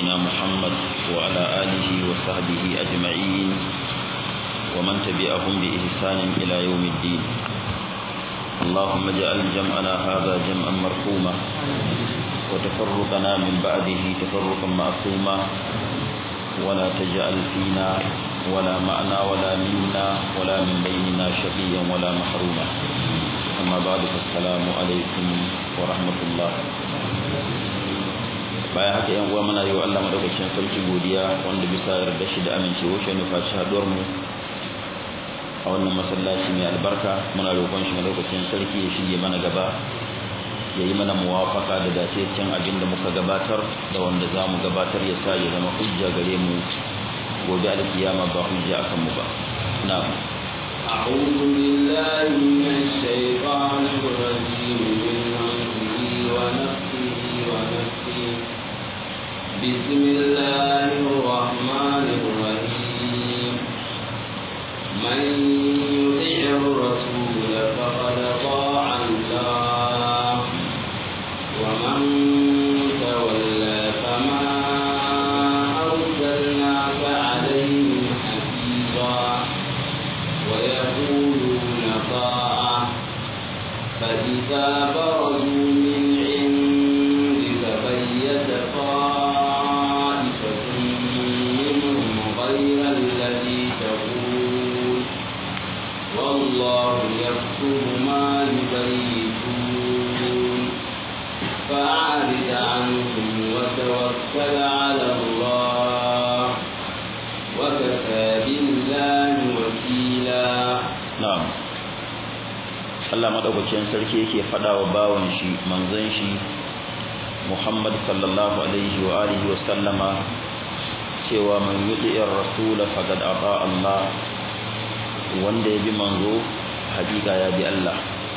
نبينا محمد وعلى آله وصحبه أجمعين ومن تبعهم بإحسان إلى يوم الدين اللهم اجعل جمعنا هذا جمعا مرحوما وتفرقنا من بعده تفرقا معصوما ولا تجعل فينا ولا معنا ولا منا ولا من بيننا شقيا ولا محروما أما بعد فالسلام عليكم ورحمة الله bayan haka yan uwa muna yi wa Allah madaukakin sarki godiya wanda bisa yarda shi da amincewa shi ne faci haduwar mu a wannan masallaci mai albarka muna roƙon shi madaukakin sarki ya shige mana gaba ya yi mana muwafaka da dace can abin da muka gabatar da wanda za mu gabatar ya sa ya zama hujja gare mu gobe alkiyama ba hujja akan mu ba na'am أعوذ بالله من الشيطان الرجيم من همزه ونفسه ونفسه بسم الله الرحمن الرحيم من يطع الرسول فقد طاع الله ومن تولى فما أرسلناك عليهم حفيظا ويقولون طاعة فإذا برزوا من عندك بيت طائفة منهم غير الذي تقول والله يكتب ما يبيتون فأعرض عنهم وتوكل على الله وكفى بالله وكيلا na'am Allah madaukakin sarki yake fada wa bawan shi manzon shi Muhammad sallallahu alaihi wa alihi wa sallama cewa man yuti'ir rasul faqad ata Allah wanda ya bi manzo hakika ya bi Allah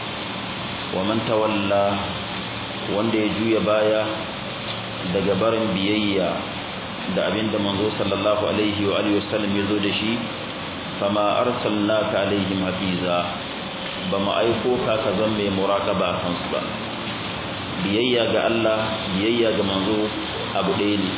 wa man tawalla wanda ya juya baya daga barin biyayya da abinda manzo sallallahu alaihi wa alihi wa sallam ya zo da shi fama arsalnaka alaihim hafiza bama aiko ka ka zan mai muraqaba kan su ba biyayya ga Allah biyayya ga manzo abu ɗaya ne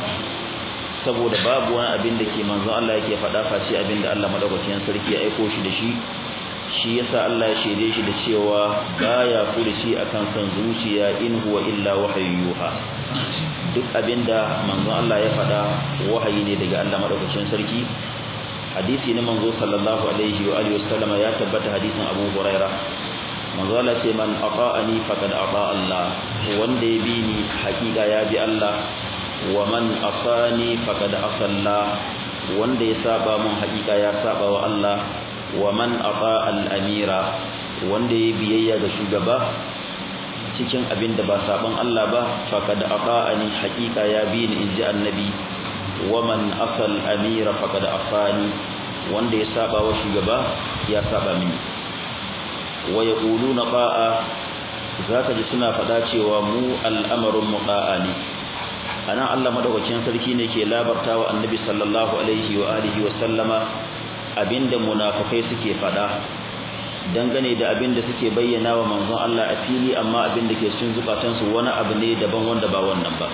saboda babu wani abin da ke manzo Allah yake faɗa face abin da Allah madaukakin sarki ya aiko shi da shi shi yasa Allah ya shaide shi da cewa baya furuci akan san zuciya in huwa illa wahayyuha duk abinda manzo Allah ya faɗa wahayi ne daga Allah madaukakin sarki hadisi ne manzo sallallahu alaihi wa alihi wasallam ya tabbata hadisin Abu Huraira manzo Allah ce man ata'ani faqad ata Allah wanda ya bi ni hakika ya bi Allah wa man asani faqad asalla wanda ya saba mun hakika ya saba wa Allah wa man ata al-amira wanda ya biyayya ga shugaba cikin abin da ba saban Allah ba faqad ata'ani hakika ya bi ni inji annabi waman asal amira faqad afani wanda ya saba wa shugaba ya saba mini wa yaquluna qa'a zaka ji suna fada cewa mu al'amarun muqa'a ne anan Allah madaukakin sarki ne ke labartawa annabi sallallahu alaihi wa alihi wa sallama abinda munafikai suke fada dangane da abinda suke bayyana wa manzon Allah a fili amma abinda ke cikin zukatansu wani abu ne daban wanda ba wannan ba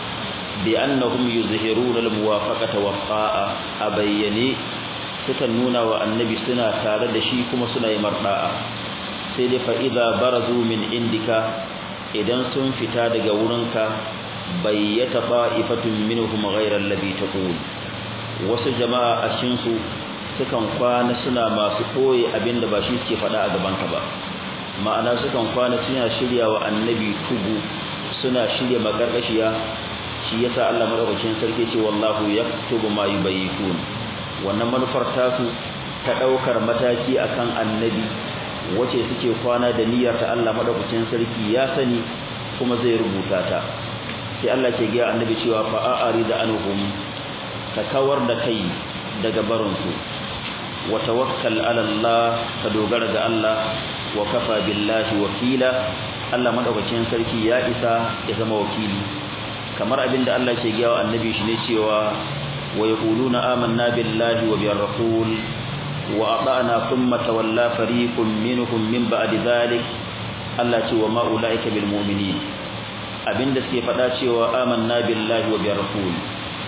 بأنهم يظهرون الموافقة والطاعة أبيني sukan nuna wa annabi suna tare da shi kuma suna yi marda'a sai dai fa'iza barazu min indika idan sun fita daga wurinka bayyata fa'ifatun minhum ghayra alladhi taqul wasu jama'a a cikin su sukan kwana suna masu koyi abinda ba shi suke faɗa a gaban ka ba ma'ana sukan kwana suna shirya wa annabi tugu suna shirya makarkashiya shi yasa Allah madaukakin sarki ce wallahu yaktubu ma yubayitun wannan manufar tasu ta daukar mataki akan annabi wace suke kwana da niyyar ta Allah madaukakin sarki ya sani kuma zai rubuta ta sai Allah ke ga annabi cewa fa a'rida anhum ka kawar da kai daga barinsu wa tawakkal ala Allah ka dogara ga Allah wa kafa billahi wakila Allah madaukakin sarki ya isa ya zama wakili kamar abinda Allah ke gaya wa annabi shi ne cewa wa yaquluna amanna billahi wa bir rasul wa ata'na thumma tawalla fariqun minhum min ba'di dhalik Allah ce wa ma ulaika bil mu'minin abinda suke faɗa cewa amanna billahi wa bir rasul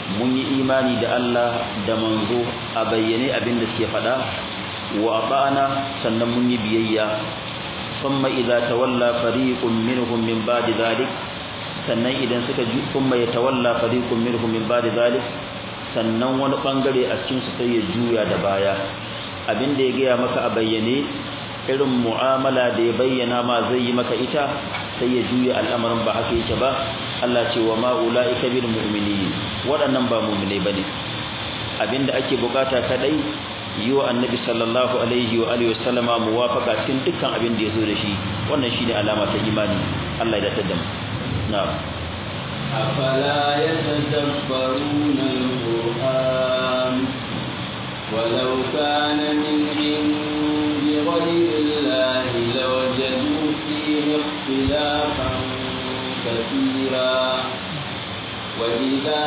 mun yi imani da Allah da manzo a bayyane abin da suke faɗa wa ata'na sannan mun yi biyayya thumma idza tawalla fariqun minhum min ba'di dhalik sannan idan suka ji thumma yatawalla fariqun minhum min ba'di dhalik sannan wani bangare a cikin su sai ya juya da baya abin da ya gaya maka a bayyane irin mu'amala da ya bayyana ma zai yi maka ita sai ya juya al'amarin ba haka yake ba Allah ce wa ma ulaika bil mu'minin waɗannan ba mu'mine bane abinda ake bukata kadai yi wa annabi sallallahu alaihi wa alihi wasallama muwafaqa cikin dukkan abin da yazo da shi wannan shine alama ta imani Allah ya dace da mu na'am أفلا يتدبرون القرآن ولو كان من عند غير الله لوجدوا فيه اختلافا كثيرا وإذا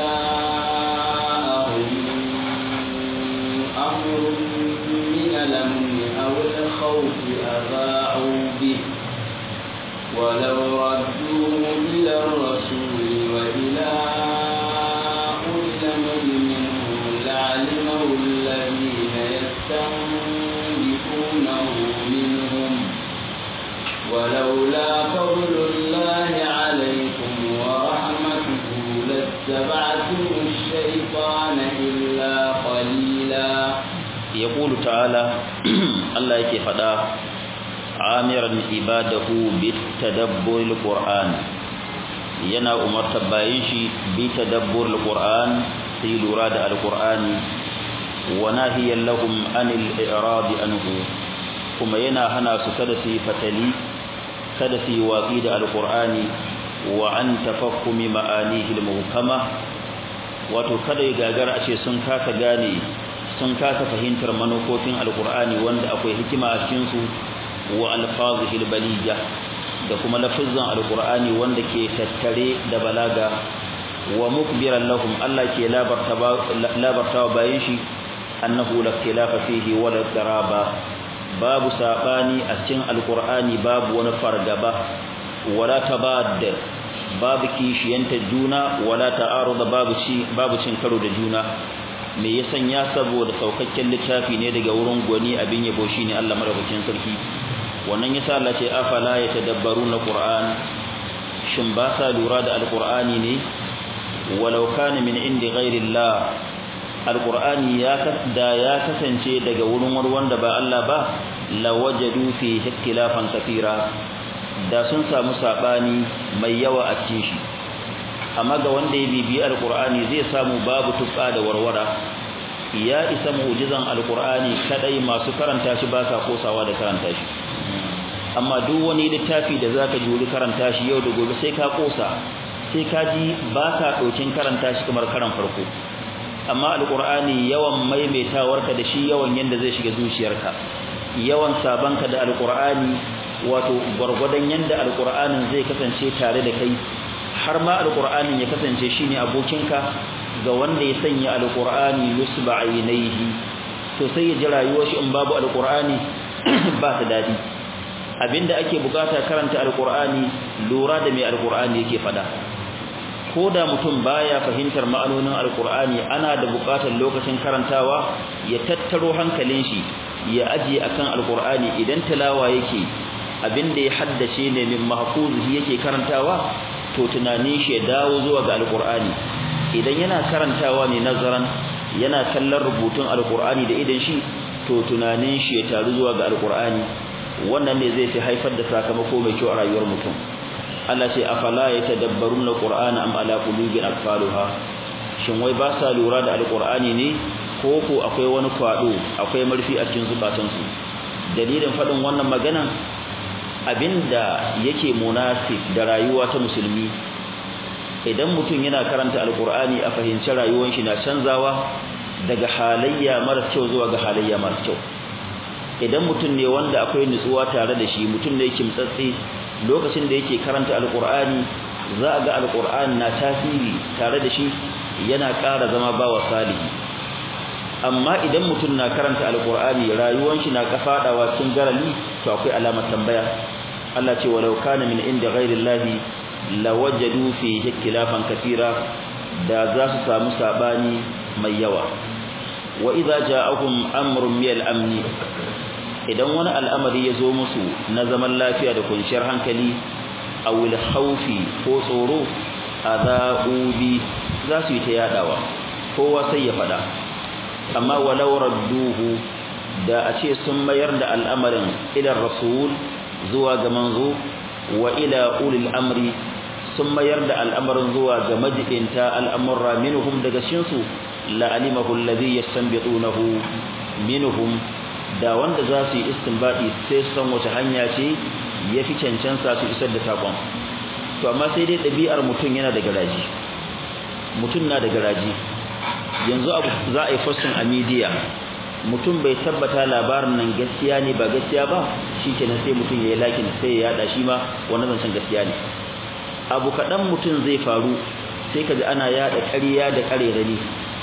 جاءهم أمر من الأمن أو الخوف أذاعوا به ولو ردوه إلى الرسول وإلى أولي الأمر منهم لعلمه الذين يستنبطونه منهم ولولا فضل الله عليكم ورحمته لاتبعتم الشيطان إلا قليلا يقول تعالى الله يكي فدا عامرا عباده بالتدبر القرآن yana umartar bayan shi bi tadabbur alquran sai lura da alqurani wa nahiyan lahum anil i'rad anhu kuma yana hana su kada su fatali kada su watsi da alqurani wa an tafakkumi ma'anihi almuhkama wato kada ya gagara a ce sun kasa gane sun kasa fahimtar manufofin alqurani wanda akwai hikima a cikin su wa alfazihi albalija da kuma lafizan alqur'ani wanda ke tattare da balaga wa mukbiran lahum Allah ke labarta labarta bayan shi annahu la khilafa fihi wala daraba babu sabani a cikin alqur'ani babu wani fargaba wala tabad babu kishiyanta juna wala ta'arud babu ci babu cin karo da juna me ya sanya saboda saukakken littafi ne daga wurin gwani abin yabo shine Allah madaukakin sarki wannan yasa Allah ce afala yatadabbaruna qur'an shin ba sa lura da alqur'ani ne walau kana min indi ghairillah alqur'ani ya da ya kasance daga wurin wani wanda ba Allah ba lawajadu fi ikhtilafan kathira da sun samu sabani mai yawa a cikin shi amma ga wanda ya bibi alqur'ani zai samu babu tufka da warwara ya isa mu'jizan alqur'ani kadai masu karanta shi ba sa kosawa da karanta shi amma duk wani littafi da zaka juri karanta shi yau da gobe sai ka kosa sai ka ji ba ka dokin karanta shi kamar karan farko amma alqur'ani yawan maimaitawarka da shi yawan yanda zai shiga zuciyarka yawan sabanka da alqur'ani wato gurgurdan yanda alqur'anin zai kasance tare da kai har ma alqur'anin ya kasance shine abokinka ga wanda ya sanya alqur'ani yusba ainihi to sai ya ji rayuwar shi in babu alqur'ani ba ta dadi abinda ake bukata karanta alqur'ani lura da me alqur'ani yake fada koda mutum baya fahimtar ma'anonin alqur'ani ana da bukatar lokacin karantawa ya tattaro hankalin shi ya aje akan alqur'ani idan tilawa yake abinda ya haddace ne min mahfuzihi yake karantawa to tunanin shi ya dawo zuwa ga alqur'ani idan yana karantawa ne nazaran yana kallon rubutun alqur'ani da idan shi to tunanin shi ya taru zuwa ga alqur'ani wannan ne zai fi haifar da sakamako mai kyau a rayuwar mutum Allah ce afala yatadabbaruna alqur'ana am ala qulubin aqfaluha shin wai ba sa lura da alqur'ani ne ko ko akwai wani kwado akwai marfi a cikin zukatansu dalilin fadin wannan magana abinda yake munasib da rayuwa ta musulmi idan mutum yana karanta alqur'ani a fahimci rayuwar shi na canzawa daga halayya mara kyau zuwa ga halayya mara kyau idan mutum ne wanda akwai nutsuwa tare da shi mutum ne kimtsatsi lokacin da yake karanta alqur'ani za a ga alqur'ani na tasiri tare da shi yana ƙara zama bawa salihi amma idan mutum na karanta alqur'ani rayuwar shi na kafadawa cikin garali to akwai alamar tambaya Allah ce walau kana min inda ghairi llahi lawajadu fihi ikhtilafan katira da za su samu sabani mai yawa wa idza ja'ahum amrun min al-amn idan wani al'amari ya zo musu na zaman lafiya da kunciyar hankali aw al-khawfi ko tsoro adau bi za su yi ta yadawa kowa sai ya fada amma walau radduhu da a ce sun mayar da al'amarin ila rasul zuwa ga manzo wa ila ulil amri sun mayar da al'amarin zuwa ga majibinta al'amurra minhum daga shinsu la'alimahu alladhi yastanbitunahu minhum da wanda za su yi istinbadi sai san wace hanya ce yafi cancansa su isar da sakon to amma sai dai ɗabi'ar mutum yana da garaji mutum na da garaji yanzu abu za a yi fashin a media mutum bai tabbata labarin nan gaskiya ne ba gaskiya ba shikenan sai mutum ya yi lakin sai ya yada shi ma wannan zancen gaskiya ne abu kaɗan mutum zai faru sai ka ji ana yada ƙarya da ƙarerani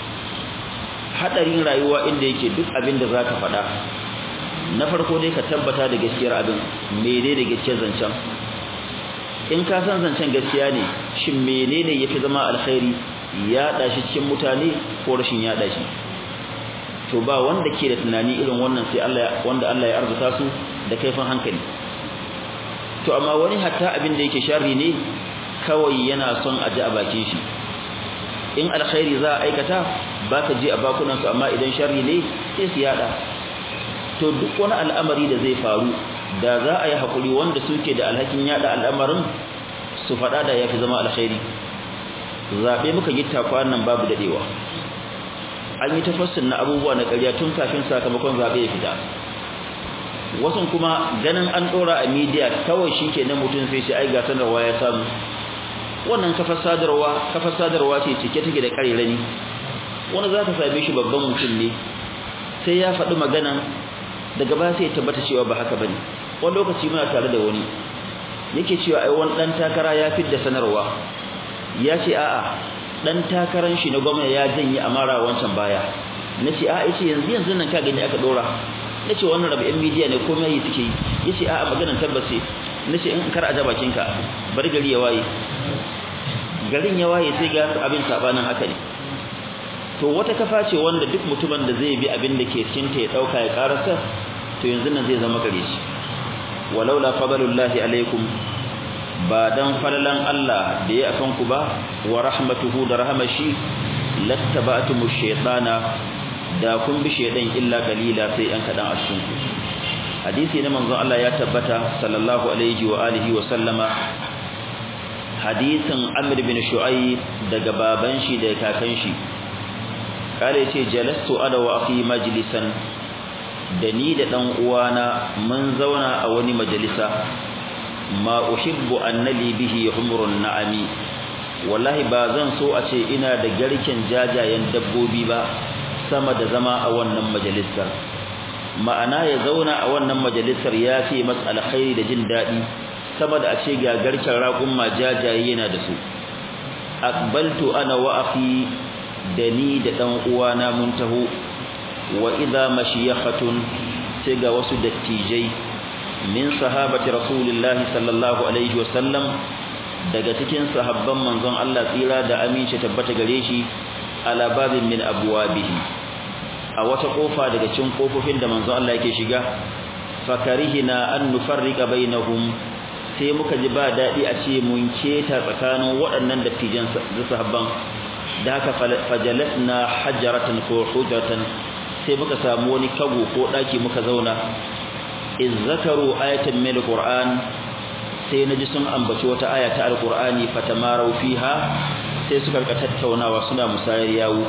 haɗarin rayuwa inda yake duk abin da za ka faɗa na farko dai ka tabbata da gaskiyar abin mene da gaskiyar zancen in ka san zancen gaskiya ne shin menene yafi zama alkhairi yaɗa shi cikin mutane ko rashin yaɗa shi to ba wanda ke da tunani irin wannan sai Allah wanda Allah ya arzuta su da kaifin hankali to amma wani hatta abin da yake sharri ne kawai yana son a ji a bakin shi in alkhairi za a aikata baka ji a bakunan su amma idan sharri ne sai su yada to duk wani al'amari da zai faru da za a yi hakuri wanda suke da alhakin yada al'amarin su faɗa da yafi zama alkhairi zabe muka gitta kwanan babu dadewa an yi tafassin na abubuwa na ƙarya tun kafin sakamakon zabe ya fita wasu kuma ganin an dora a media kawai shikenan mutum sai shi ai ga sanarwa ya samu wannan kafar sadarwa kafar sadarwa ce cike take da ƙarirani wani za ka same shi babban mutum ne sai ya faɗi magana daga baya sai ya tabbata cewa ba haka bane wani lokaci muna tare da wani yake cewa ai wani dan takara ya fidda sanarwa ya ce a'a dan takaran shi na gwamnati ya janye amara wancan baya nace a'a yace yanzu yanzu nan ka gani aka dora nace wannan rabu yan media ne komai yi suke yi yace a'a maganar tabbas nace in kar a ja bakinka bar gari ya waye garin ya waye sai ga abin sabanin haka ne to wata kafa ce wanda duk mutumin da zai bi abin da ke cikin ta ya dauka ya karasa to yanzu nan zai zama gare shi walaula fadlullahi alaikum ba dan falalan Allah da ya akan ku ba wa rahmatuhu da rahmashi lattaba'tumu shaytana da kun bi shaydan illa qalila sai an kadan a cikin ku hadisi na manzon Allah ya tabbata sallallahu alaihi wa alihi wa sallama hadisin Amr bin Shu'aib daga baban shi da kakan shi kare ce jalastu ana wa akhi majlisan da ni da dan uwana mun zauna a wani majalisa ma uhibbu annali bihi humrun na'ami wallahi ba zan so a ce ina da garken jajayen dabbobi ba sama da zama a wannan majalisar ma'ana ya zauna a wannan majalisar ya fi masa alkhairi da jin daɗi sama da a ce ga garken raƙun ma jajaye yana da su aqbaltu ana wa akhi da ni da dan uwana mun taho wa idza mashiyakhatun sai ga wasu dattijai min sahabati rasulillahi sallallahu alaihi wasallam daga cikin sahabban manzon Allah tsira da aminci tabbata gare shi ala babin min abwabihi a wata kofa daga cikin kofofin da manzon Allah yake shiga fakarihina an nufarrika bainahum sai muka ji ba dadi a ce mun keta tsakanin waɗannan dattijan da sahabban da haka fajalatna hajaratan ko hujratan sai muka samu wani kago ko daki muka zauna iz zakaru ayatan min alquran sai naji sun ambaci wata aya ta alqurani fatamaru fiha sai suka rika tattaunawa suna musayar yawo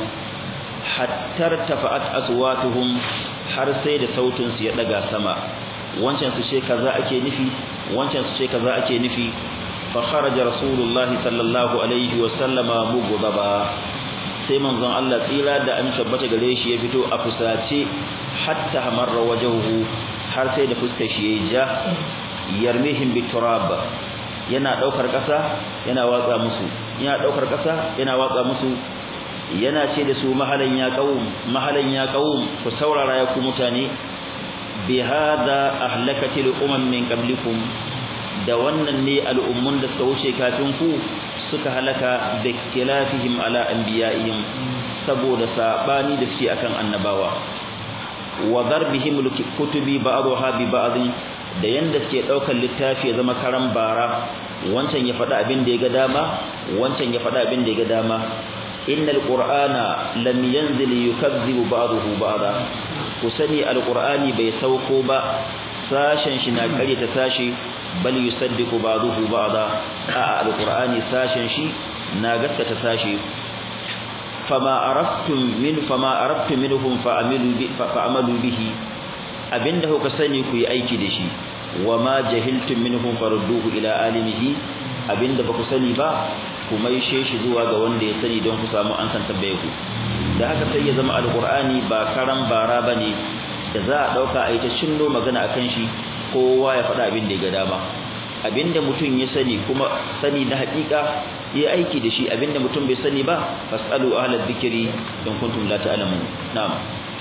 hattar tafa'at aswatuhum har sai da sautin su ya daga sama wancan su ce kaza ake nufi wancan su ce kaza ake nufi fa kharaja rasulullah sallallahu alaihi wa sallama mughdaba sai manzon Allah tsira da an tabbata gare shi ya fito a fusace hatta hamarra wajhuhu har sai da fuskar shi yayi ja yarmihim biturab yana daukar kasa yana watsa musu yana daukar kasa yana watsa musu yana ce da su mahalan ya qaum mahalan ya qaum ku saurara ya ku mutane bi hada ahlakatil umam min qablikum da wannan ne al'ummun da suka wuce kafin ku suka halaka bi ikhtilafihim ala anbiya'ihim saboda sabani da suke akan annabawa wa darbihim kutubi ba'daha bi ba'd da yanda suke daukar littafi ya zama karan bara wancan ya faɗa abin da ya ga dama wancan ya faɗa abin da ya ga dama innal qur'ana lam yanzil yukazzibu ba'dahu ba'da ku sani alqur'ani bai sauko ba sashen shi na kare ta sashi bal yusaddiqu ba'dahu ba'da a alqur'ani sashen shi na gaskata sashi fama araftum min fama araftum minhum fa'amilu bi fa'amalu bihi abinda kuka sani ku yi aiki da shi wama jahiltum minhum farudduhu ila alimihi abinda baku sani ba ku maishe shi zuwa ga wanda ya sani don ku samu an san tambaye ku da haka sai ya zama alqur'ani ba karan bara bane da za a dauka a yi ta shinno magana akan shi kowa ya faɗa abin da ya ga dama abinda mutum ya sani kuma sani na haƙiƙa yi aiki da shi abinda mutum bai sani ba fasalu ahlal dhikri in kuntum la ta'lamun na'am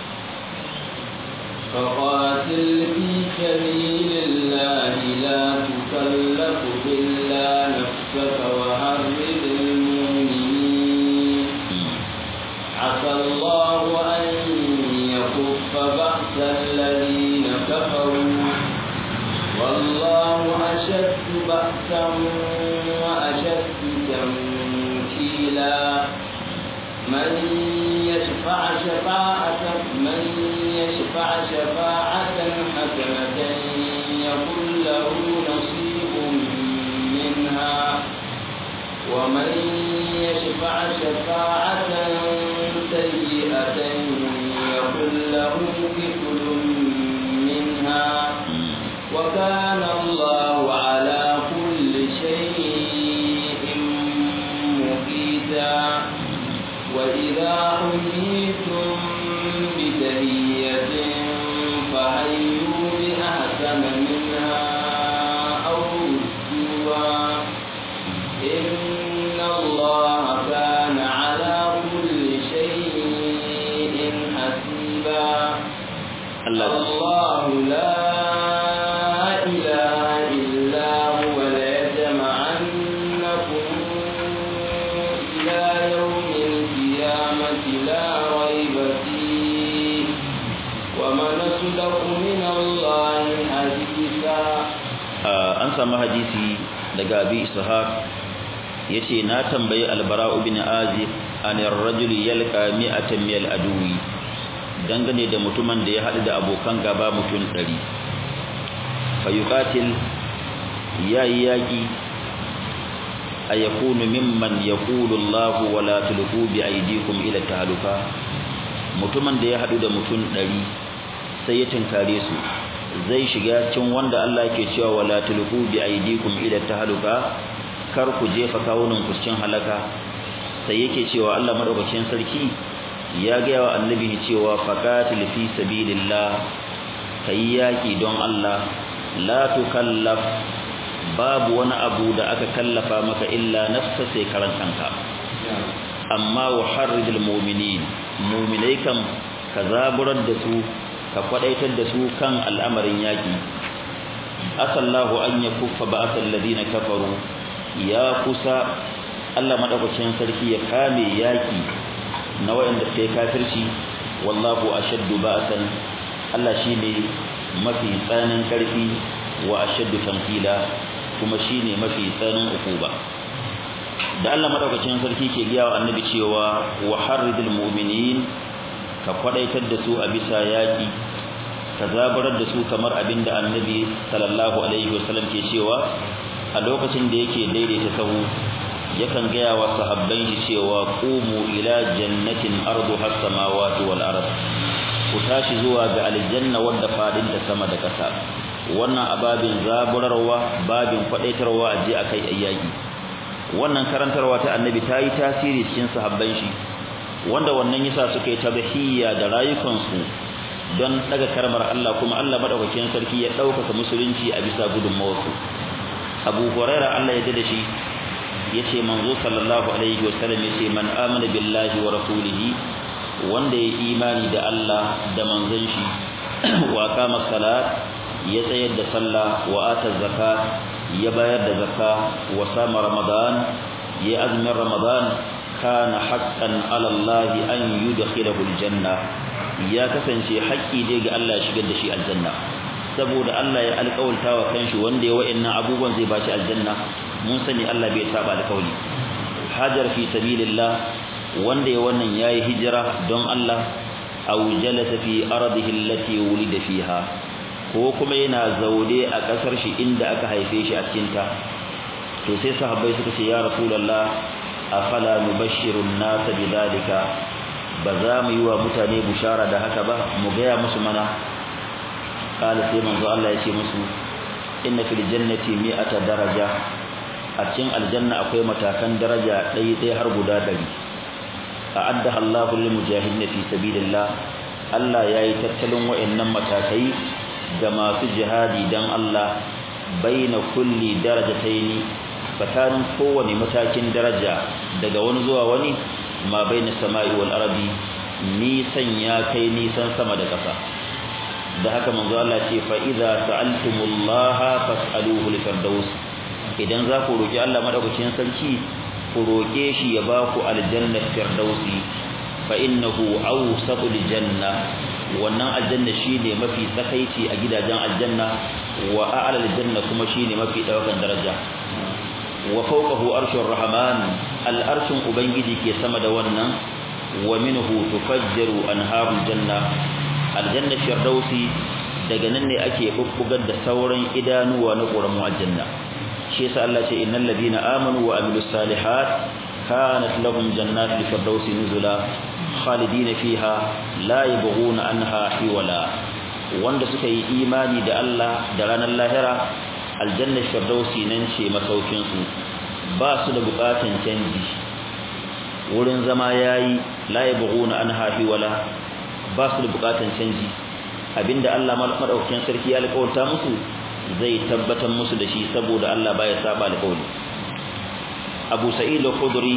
فقاتل في سبيل الله لا تكلف إلا نفسك وحرد المؤمنين عسى الله أن يكف بأس الذين كفروا والله أشد بأسا وأشد تنكيلا من يشفع شفاعة من يشفع شفاعة حسنة يكن له نصيب منها ومن يشفع شفاعة سيئة يكن له كفل منها وكان الله على كل شيء مقيتا وإذا حييتم بتهية فحيوا بأحسن منها أو ردوها إن الله كان على كل شيء حسيبا الله لا إله إلا هو ليجمعنكم إلى يوم القيامة لا ريب فيه ومن أصدق من الله حديثا an samu hadisi daga abi ishaq yace na tambayi albara ibn azib an ar-rajul yalqa mi'atan min al-adwi dangane da mutumin da ya hadu da abokan gaba mutum 100 fa yuqatil yayi yaki ayakunu mimman yaqulu Allah wa la tulqu bi aydikum ila tahluka mutumin da ya hadu da mutum 100 sai ya tinkare su zai shiga cikin wanda Allah ke cewa wala tulqu bi aydikum ila tahluka kar ku jefa kawunan ku cikin halaka sai yake cewa Allah madaukakin sarki ya ga wa annabi cewa faqatil fi sabilillah kai yaki don Allah la tukallaf babu wani abu da aka kallafa maka illa nafsa sai karan kanka amma wa harridul mu'minin mu'minai kam ka zaburar da su ka kwadaitar da su kan al'amarin yaki asallahu an yakuffa ba'atal ladina kafaru ya kusa Allah madaukakin sarki ya kame yaki na wayanda suka kafirci wallahu ashaddu ba'san Allah shine mafi tsanin karfi wa ashaddu tamthila kuma shine mafi tsanin ukuba da Allah madaukakin sarki ke giya wa annabi cewa wa harridul mu'minin ka kwadaitar da su a bisa yaki ka zabarar da su kamar abinda annabi sallallahu alaihi wasallam ke cewa a lokacin da yake daidaita sahu yakan gaya wa sahabban shi cewa qumu ila jannatin arduha as-samawati wal ard ku tashi zuwa ga aljanna wadda fadin da sama da ƙasa wannan ababin zaburarwa babin kwadaitarwa a je akai ayyaki wannan karantarwa ta annabi ta yi tasiri cikin sahabban shi wanda wannan yasa suka yi tabahiyya da rayukansu don daga karmar Allah kuma Allah madaukakin sarki ya ɗaukaka musulunci a bisa gudunmawarsu Abu Huraira Allah ya da shi yace manzo sallallahu alaihi wasallam yace man amana billahi wa rasulihi wanda ya imani da Allah da manzon shi wa kama salat ya tsayar da sallah wa ata zakat ya bayar da zakka wa sama ramadan ya azumin ramadan kana haqqan ala Allah an yudkhilahu aljanna ya kasance haƙƙi dai ga Allah ya shigar da shi aljanna saboda Allah ya alƙawalta wa kanshi wanda ya wa'annan abubuwan zai bashi aljanna mun sani Allah bai saba alƙawli hajar fi sabilillah wanda ya wannan yayi hijira don Allah aw jalasa fi ardihi allati wulida fiha ko kuma yana zaune a kasar shi inda aka haife shi a cikin ta to sai sahabbai suka ce ya rasulullah afala nubashshirun nas bidalika ba za mu yi wa mutane bushara da haka ba mu gaya musu mana kala sai manzo Allah ya ce musu inna fil jannati mi'ata daraja a cikin aljanna akwai matakan daraja ɗaya ɗaya har guda ɗari a'addaha Allahu lil mujahidin fi sabilillah Allah yayi tattalin wayannan matakai ga masu jihadi dan Allah baina kulli darajataini tsakanin kowane matakin daraja daga wani zuwa wani ma baina sama'i wal ardi nisan ya kai nisan sama da ƙasa da haka manzo Allah ce fa idza sa'altumullaha fas'aluhu li firdaus idan za ku roki Allah madaukakin sarki ku roke shi ya ba ku aljanna firdausi fa innahu awsatul janna wannan aljanna shine mafi tsakaici a gidajen aljanna wa a'la aljanna kuma shine mafi daukan daraja wa fawqahu arshur rahman al'arshin ubangiji ke sama da wannan wa minhu tufajjaru anharul janna aljanna firdausi daga nan ne ake bubbugar da sauran idanuwa na ƙoramu aljanna shi yasa Allah ce innal ladina amanu wa amilus salihat kanat lahum jannatul firdausi nuzula khalidina fiha la yabghuna anha hiwala wanda suka yi imani da Allah da ranar lahira aljanna firdausi nan ce masaukin su ba su da bukatun canji wurin zama yayi la yabghuna anha hiwala ba su da bukatan canji abinda Allah madaukakin sarki ya alƙawarta musu zai tabbatar musu da shi saboda Allah baya saba alƙawari Abu Sa'id al-Khudri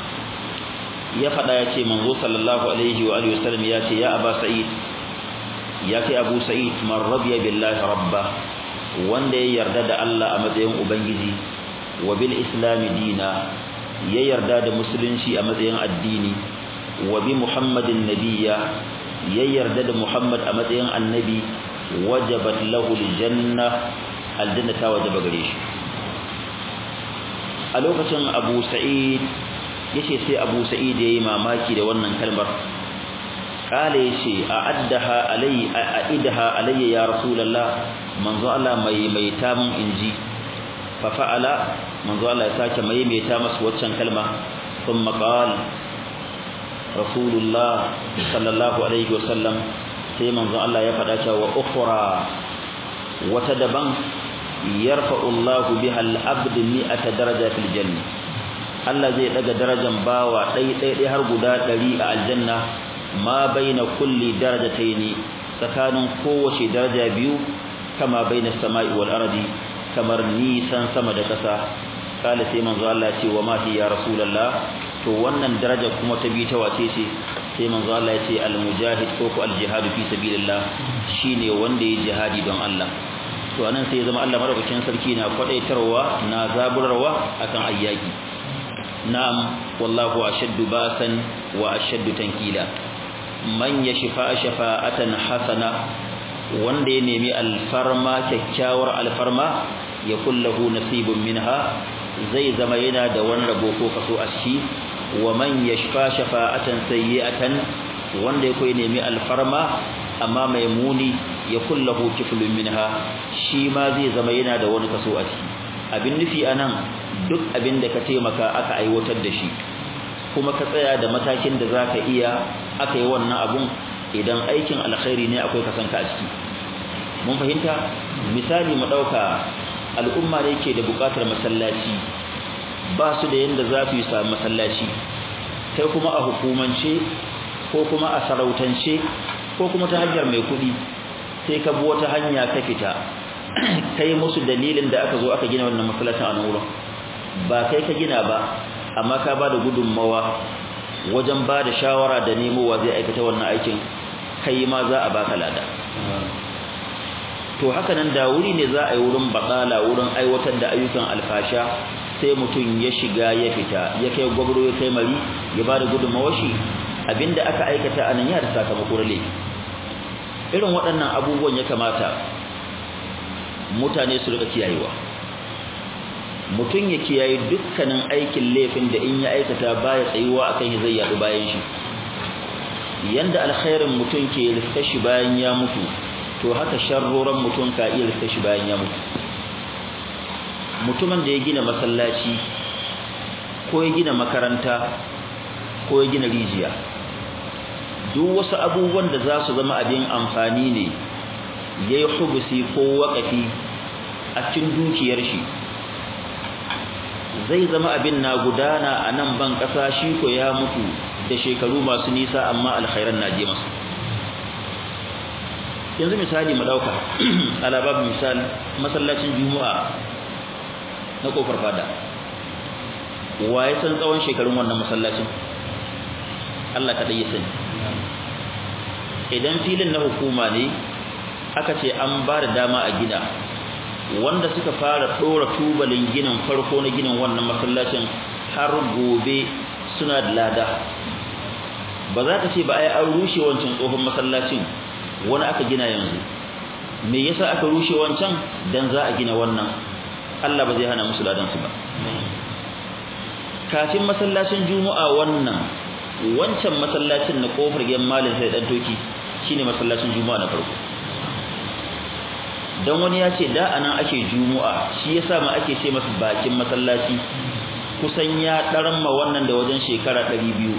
ya faɗa ya ce manzo sallallahu alaihi wa alihi wasallam ya ce ya Aba Sa'id ya ce Abu Sa'id man radiya billahi rabba wanda ya yarda da Allah a matsayin ubangiji wa bil islam dina ya yarda da musulunci a matsayin addini wa bi muhammadin nabiyya ya yarda da Muhammad a matsayin annabi wajabat lahu aljanna aljanna ta wajaba gare shi a lokacin Abu Sa'id yace sai Abu Sa'id yayi mamaki da wannan kalmar kale yace a'addaha alai a'idha alayya ya rasulullah manzo Allah mai mai ta mun inji fa fa'ala manzo Allah ya sake mai mai ta masa waccan kalma thumma qala rasulullah sallallahu alaihi wasallam sai manzon Allah ya faɗa cewa ukhra wata daban yarfa'u Allahu biha al-abd mi'ata daraja fil janna Allah zai daga darajan bawa dai dai dai har guda 100 a aljanna ma baina kulli darajataini tsakanin kowace daraja biyu kama baina samai wal ardi kamar nisan sama da ƙasa kala sai manzo Allah ce wa ma hi ya rasulullah to wannan daraja kuma ta bi ta wace ce sai manzo Allah ya ce al-mujahid ko ko al-jihad fi sabilillah shine wanda ya jihadi don Allah to anan sai zama Allah madaukakin sarki na kwadaitarwa na zaburarwa akan ayyaki na'am wallahu ashaddu basan wa ashaddu tankila man yashfa shafa'atan hasana wanda ya nemi alfarma kyakkyawar alfarma ya kullahu nasibun minha zai zama yana da wani rabo ko kaso a ciki wa man yashfa shafa'atan sayyi'atan wanda yake nemi alfarma amma mai muni ya kullahu kiflun minha shi ma zai zama yana da wani kaso a ciki abin nufi anan duk abin da ka taimaka aka aiwatar da shi kuma ka tsaya da matakin da zaka iya aka yi wannan abun idan aikin alkhairi ne akwai kasanka a ciki mun fahimta misali mu dauka al'umma ne ke da bukatar masallaci ba su da yanda za su yi samu masallaci kai kuma a hukumance ko kuma a sarautance ko kuma ta hanyar mai kuɗi sai ka bi wata hanya ka fita kai musu dalilin da aka zo aka gina wannan masallacin a nan wurin ba kai ka gina ba amma ka ba da gudunmawa wajen ba da shawara da nemowa zai aikata wannan aikin kai ma za a baka lada to haka nan da wuri ne za a yi wurin batsala wurin aiwatar da ayyukan alfasha sai mutum ya shiga ya fita ya kai gwabro ya kai mari ya ba da gudunmawar shi abinda aka aikata a nan ya da sakamako na laifi irin waɗannan abubuwan ya kamata mutane su rika kiyayewa mutum ya kiyaye dukkanin aikin laifin da in ya aikata baya tsayuwa akan shi zai yaɗu bayan shi yanda alkhairin mutum ke riska shi bayan ya mutu to haka sharroran mutum ka iya riska shi bayan ya mutu mutumin da ya gina masallaci ko ya gina makaranta ko ya gina rijiya duk wasu abubuwan da za su zama abin amfani ne ya yi hubusi ko waƙafi a cikin dukiyar shi zai zama abin na gudana a nan ban ƙasa shi ko ya mutu da shekaru masu nisa amma alkhairan na je masu yanzu misali mu ɗauka alabab misali masallacin juma'a na kofar fada waye san tsawon shekarun wannan masallacin Allah kaɗai ya sani idan filin na hukuma ne aka ce an ba da dama a gina wanda suka fara ɗora tubalin ginin farko na ginin wannan masallacin har gobe suna da lada ba za ka ce ba ai an rushe wancan tsohon masallacin wani aka gina yanzu me yasa aka rushe wancan dan za a gina wannan Allah ba zai hana musu ladan su ba kafin masallacin juma'a wannan wancan masallacin na kofar gidan malin sai dan toki shine masallacin juma'a na farko dan wani ya ce da anan ake juma'a shi yasa ma ake ce masa bakin masallaci kusan ya ma wannan da wajen shekara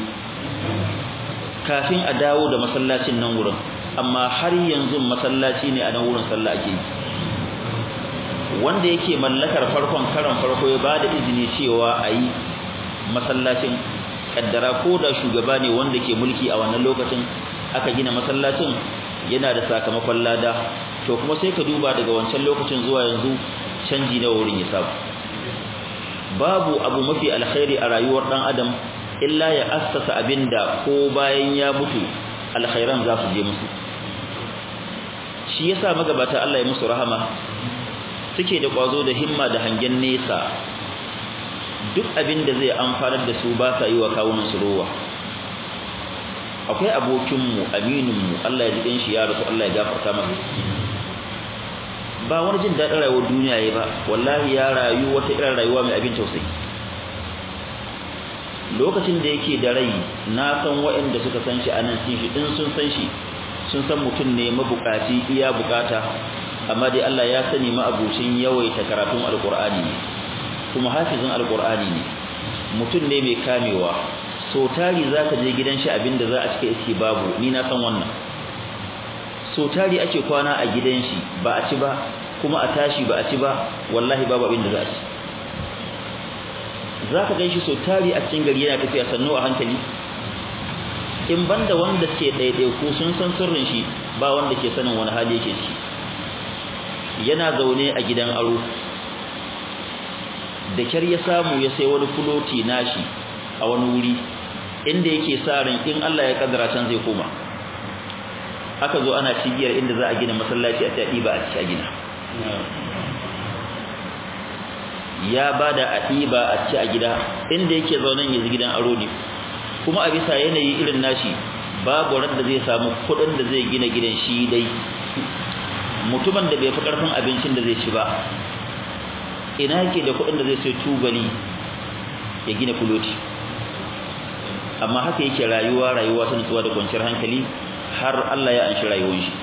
200 kafin a dawo da masallacin nan wurin amma har yanzu masallaci ne a nan wurin sallah ake yi wanda yake mallakar farkon karan farko ya bada izini cewa a yi masallacin kaddara ko da shugaba ne wanda ke mulki a wannan lokacin aka gina masallacin yana da sakamakon lada to kuma sai ka duba daga wancan lokacin zuwa yanzu canji na wurin ya samu babu abu mafi alkhairi a rayuwar dan adam illa ya assasa abinda ko bayan ya mutu alkhairan za su je musu shi yasa magabata Allah ya musu rahama suke da kwazo da himma da hangen nesa duk abin da zai amfanar da su ba sa yi wa kawunan su rowa akwai abokinmu amininmu Allah ya ji shi ya rasu Allah ya gafarta masa ba wani jin daɗin rayuwar duniya ya ba wallahi ya rayu wata irin rayuwa mai abin tausayi lokacin da yake da rai na san waɗanda suka san shi a nan sun shi in sun san shi sun san mutum ne mabukaci iya bukata amma dai Allah ya sani ma abucin yawaita karatun alkur'ani ne kuma hafizin alkur'ani ne mutum ne mai kamewa so tari zaka je gidan shi abinda za a cika iske babu ni na san wannan so tari ake kwana a gidan shi ba a ci ba kuma a tashi ba a ci ba wallahi babu abinda za a ci zaka gan shi so tari a cikin gari yana tafiya sannu a hankali in banda wanda suke ɗaiɗaiku sun san sirrin shi ba wanda ke sanin wani hali yake ciki yana zaune a gidan aro da kyar ya samu ya sai wani fuloti nashi a wani wuri inda yake sa ran in Allah ya kaddara can zai koma aka zo ana cigiyar inda za a gina masallaci a taɗi ba a ci a gina ya bada a ɗiba a ci a gida inda yake zaunen yanzu gidan aro ne kuma a bisa yanayi irin nashi babu ran da zai samu kuɗin da zai gina gidan shi dai mutumin da bai fi ƙarfin abincin da zai ci ba ina yake da kuɗin da zai sai tubali ya gina kuloti amma haka yake rayuwa rayuwa ta nutsuwa da kwanciyar hankali har Allah ya anshi rayuwar shi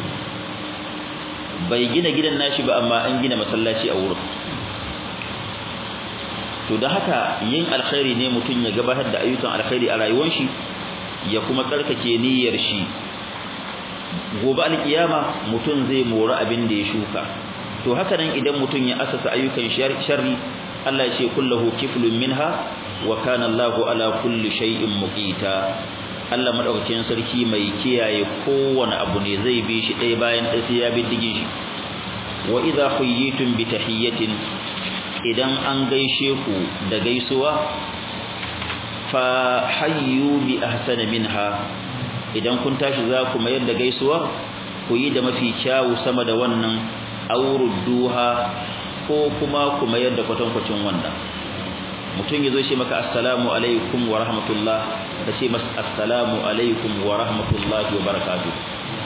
bai gina gidan nashi ba amma an gina masallaci a wurin to da haka yin alkhairi ne mutum ya gabatar da ayyukan alkhairi a rayuwar shi ya kuma tsarkake niyyar shi gobe alkiyama mutum zai mori abin da ya shuka to haka nan idan mutum ya asasa ayyukan sharri Allah ya ce kullahu kiflun minha wa kana Allahu ala kulli shay'in muqita Allah madaukakin sarki mai kiyaye kowane abu ne zai bi shi ɗaya bayan ɗaya sai ya bi digin shi wa idza khuyyitum bi tahiyyatin idan an gaishe ku da gaisuwa fa hayyu bi ahsana minha idan kun tashi za ku mayar da gaisuwa ku yi da mafi kyawu sama da wannan aurudduha ko kuma ku mayar da kwatankwacin wannan mutum yazo shi maka assalamu alaikum wa rahmatullah ka ce masa assalamu alaikum wa rahmatullahi wa barakatuh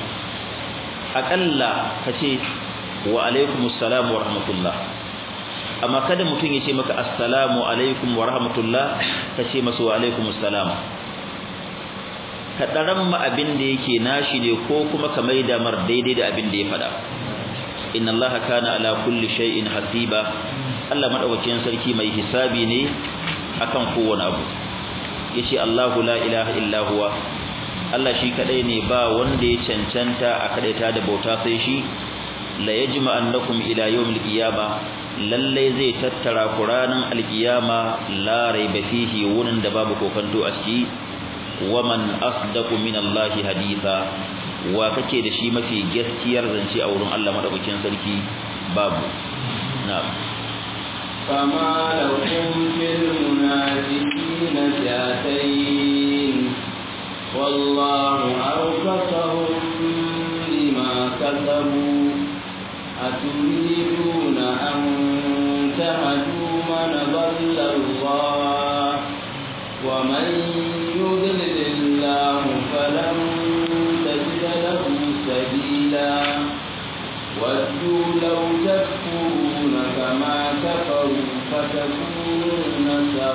akalla ka ce wa alaikum assalam wa rahmatullah amma kada mutum ya ce maka assalamu alaikum wa rahmatullah ka ce masa wa alaikum assalam ka daran ma abin da yake nashi ne ko kuma ka maida mar daidai da abin da ya faɗa inna allaha kana ala kulli shay'in hasiba Allah madaukakin sarki mai hisabi ne akan kowane abu yace Allahu la ilaha illa huwa Allah shi kadai ne ba wanda ya cancanta a kadaita da bauta sai shi la yajma annakum ila yawmil qiyama lalle zai tattara quranan alqiyama la raiba fihi wurin da babu kokanto a ciki waman asdaqu min Allah haditha wa kake da shi mafi gaskiyar zance a wurin Allah madaukakin sarki babu na'am فما لكم في المنافقين فئتين والله أركسهم بما كسبوا أتريدون أن تهدوا من ضل الله ومن يضلل الله فلن تجد له سبيلا ودوا لو تكفرون كما كفروا فتكونون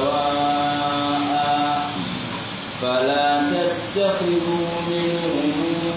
سواء فلا تتخذوا منهم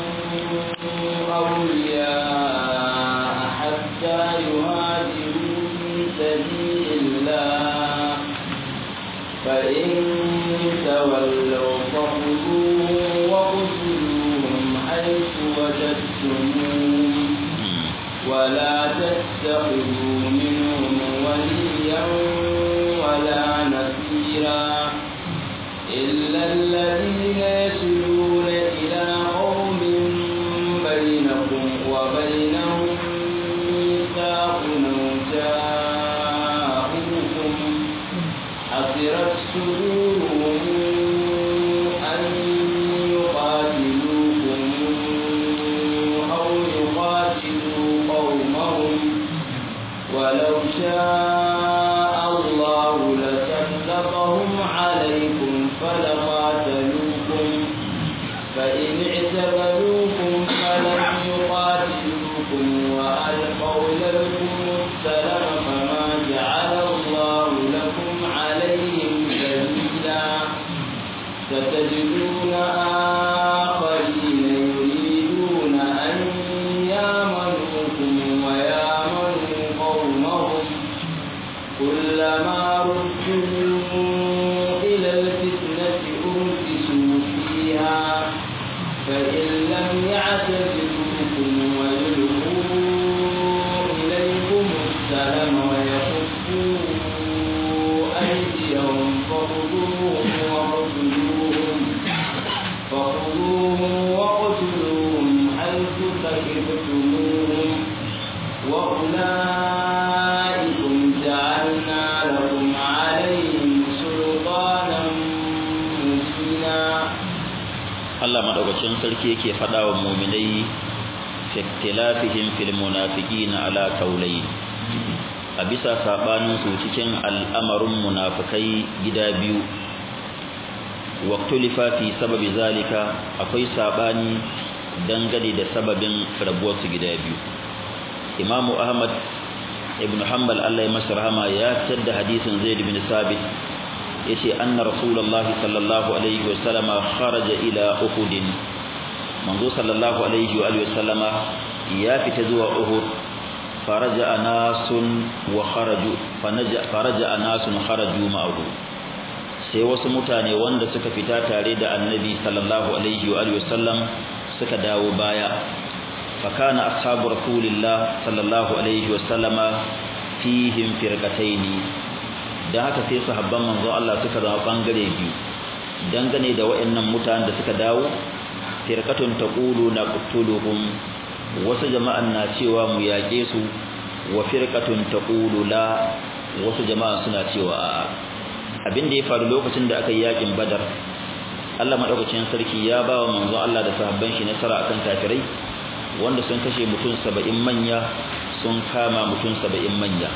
أولياء حتى يهاجروا في سبيل الله فإن تولوا فخذوهم وقتلوهم حيث وجدتموهم ولا تتخذوا منهم وليا ولا نصيرا إلا الذين يصلون إلى قوم بينكم وبينهم ميثاق جاءوكم حصرت صدورهم أن يقاتلوكم أو يقاتلوا قومهم ولو شاء الله لسلطهم عليكم فلقاتلوكم فإن اعتبروكم فلم يقاتلوكم وألقوا لكم السلام فما جعل الله لكم عليهم سبيلا ستجدون آخرين يريدون أن يامنوكم ويامنوا قومهم كلما ردوا إلى الفتنة أركسوا فيها فإن لم يعتزلوكم ويلقوا إليكم السلام ويكفوا أيديهم فخذوهم وقتلوهم فخذوهم وقتلوهم حيث ثقفتموهم وأولئكم جعلنا لكم عليهم سلطانا مبينا Allah madaukakin sarki yake faɗa wa mu'minai fi ikhtilafihim fil munafiqin ala qawlayn a bisa sabanin su cikin al'amarin munafikai gida biyu waqtulifa fi sababi zalika akwai sabani dangane da sababin rabuwar su gida biyu Imamu Ahmad ibn Hanbal Allah ya masa rahama ya fitar da hadisin Zaid bin Sabit yace anna rasulullahi sallallahu alaihi wasallama kharaja ila uhud manzo sallallahu alaihi wa alihi wasallama ya fita zuwa uhud faraja nasun wa kharaju fanaja faraja nasun kharaju ma'ahu sai wasu mutane wanda suka fita tare da annabi sallallahu alaihi wa alihi wasallam suka dawo baya fakana ashabu rasulillah sallallahu alaihi wasallama fihim firqataini da haka sai sahabban manzo Allah suka zama bangare biyu dangane da wayannan mutanen da suka dawo firqatun taqulu naqtuluhum wasu jama'an na cewa mu yaƙe su wa firqatun taqulu la wasu jama'a suna cewa a'a abin da ya faru lokacin da aka yi yakin badar Allah madaukakin sarki ya ba wa manzo Allah da sahabban shi nasara akan kafirai wanda sun kashe mutum 70 manya sun kama mutum 70 manya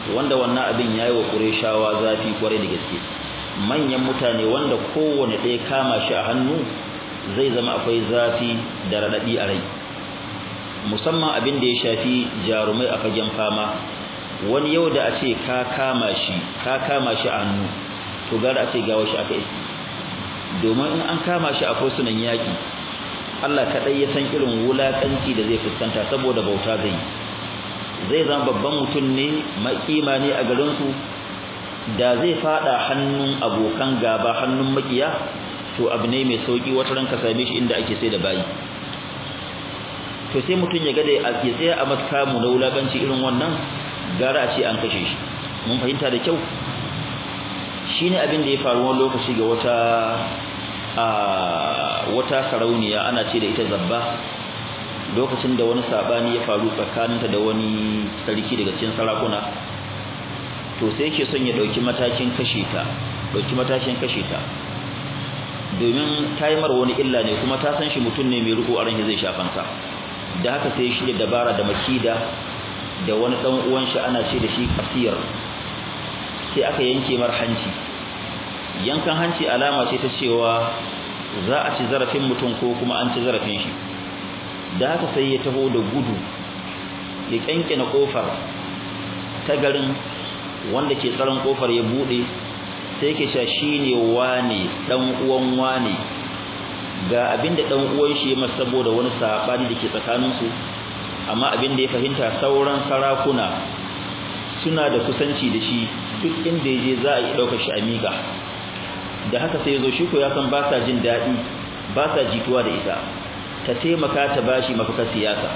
wanda wannan abin yayi wa Qurayshawa zafi kware da gaske manyan mutane wanda kowane ɗaya kama shi a hannu zai zama akwai zafi da radadi a rai musamman abin da ya shafi jarumai a fagen fama wani yau da a ce ka kama shi ka kama shi a hannu to gara a ce gawa shi aka yi domin in an kama shi a fursunan yaƙi Allah kaɗai ya san irin wulaƙanci da zai fuskanta saboda bauta zai zai zama babban mutum ne makima ne a garinsu da zai fada hannun abokan gaba hannun makiya to abu ne mai sauki wata ranka same shi inda ake sai da bayi to sai mutum ya ga da ya tsaya a maskamu na wulaƙanci irin wannan gara a ce an kashe shi mun fahimta da kyau shine abin da ya faru wani lokaci ga wata a wata sarauniya ana ce da ita zabba lokacin da wani sabani ya faru tsakaninta da wani sarki daga cikin sarakuna to sai yake son ya dauki matakin kashe ta dauki matakin kashe ta domin taimar wani illa ne kuma ta san shi mutum ne mai riko a ran zai shafan sa da haka sai shi da dabara da makida da wani dan uwan shi ana ce da shi kasir sai aka yanke mar hanci yankan hanci alama ce ta cewa za a ci zarafin mutum ko kuma an ci zarafin shi da haka sai ya taho da gudu ya kyankyana kofar ta garin wanda ke tsaron kofar ya bude sai yake sha shine wane dan uwan wane ga abinda dan uwan shi ya masa saboda wani sabani dake tsakanin su amma abinda ya fahimta sauran sarakuna suna da kusanci da shi duk inda yaje za a yi daukar shi amiga da haka sai yazo shi ko ya san ba sa jin dadi ba sa jituwa da ita ta taimaka ta bashi mafakar siyasa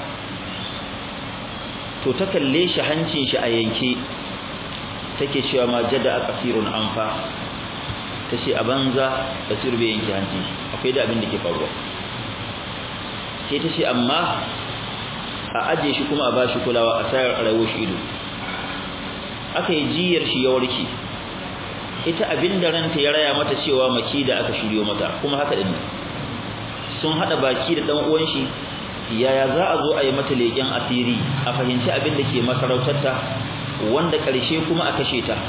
to ta kalle shi hancin shi a yanke take cewa ma jada a kasirun anfa tace a banza kasir bai yanke hancin shi akwai da abin da ke faruwa sai tace amma a aje shi kuma a bashi kulawa a sayar rayuwar shi ido aka yi jiyar shi ya warke ita abin da ranta ya raya mata cewa maki da aka shiryo mata kuma haka din sun hada baki da dan uwan shi yaya za a zo a yi mata leken asiri a fahimci abin da ke masarautarta wanda karshe kuma a kashe ta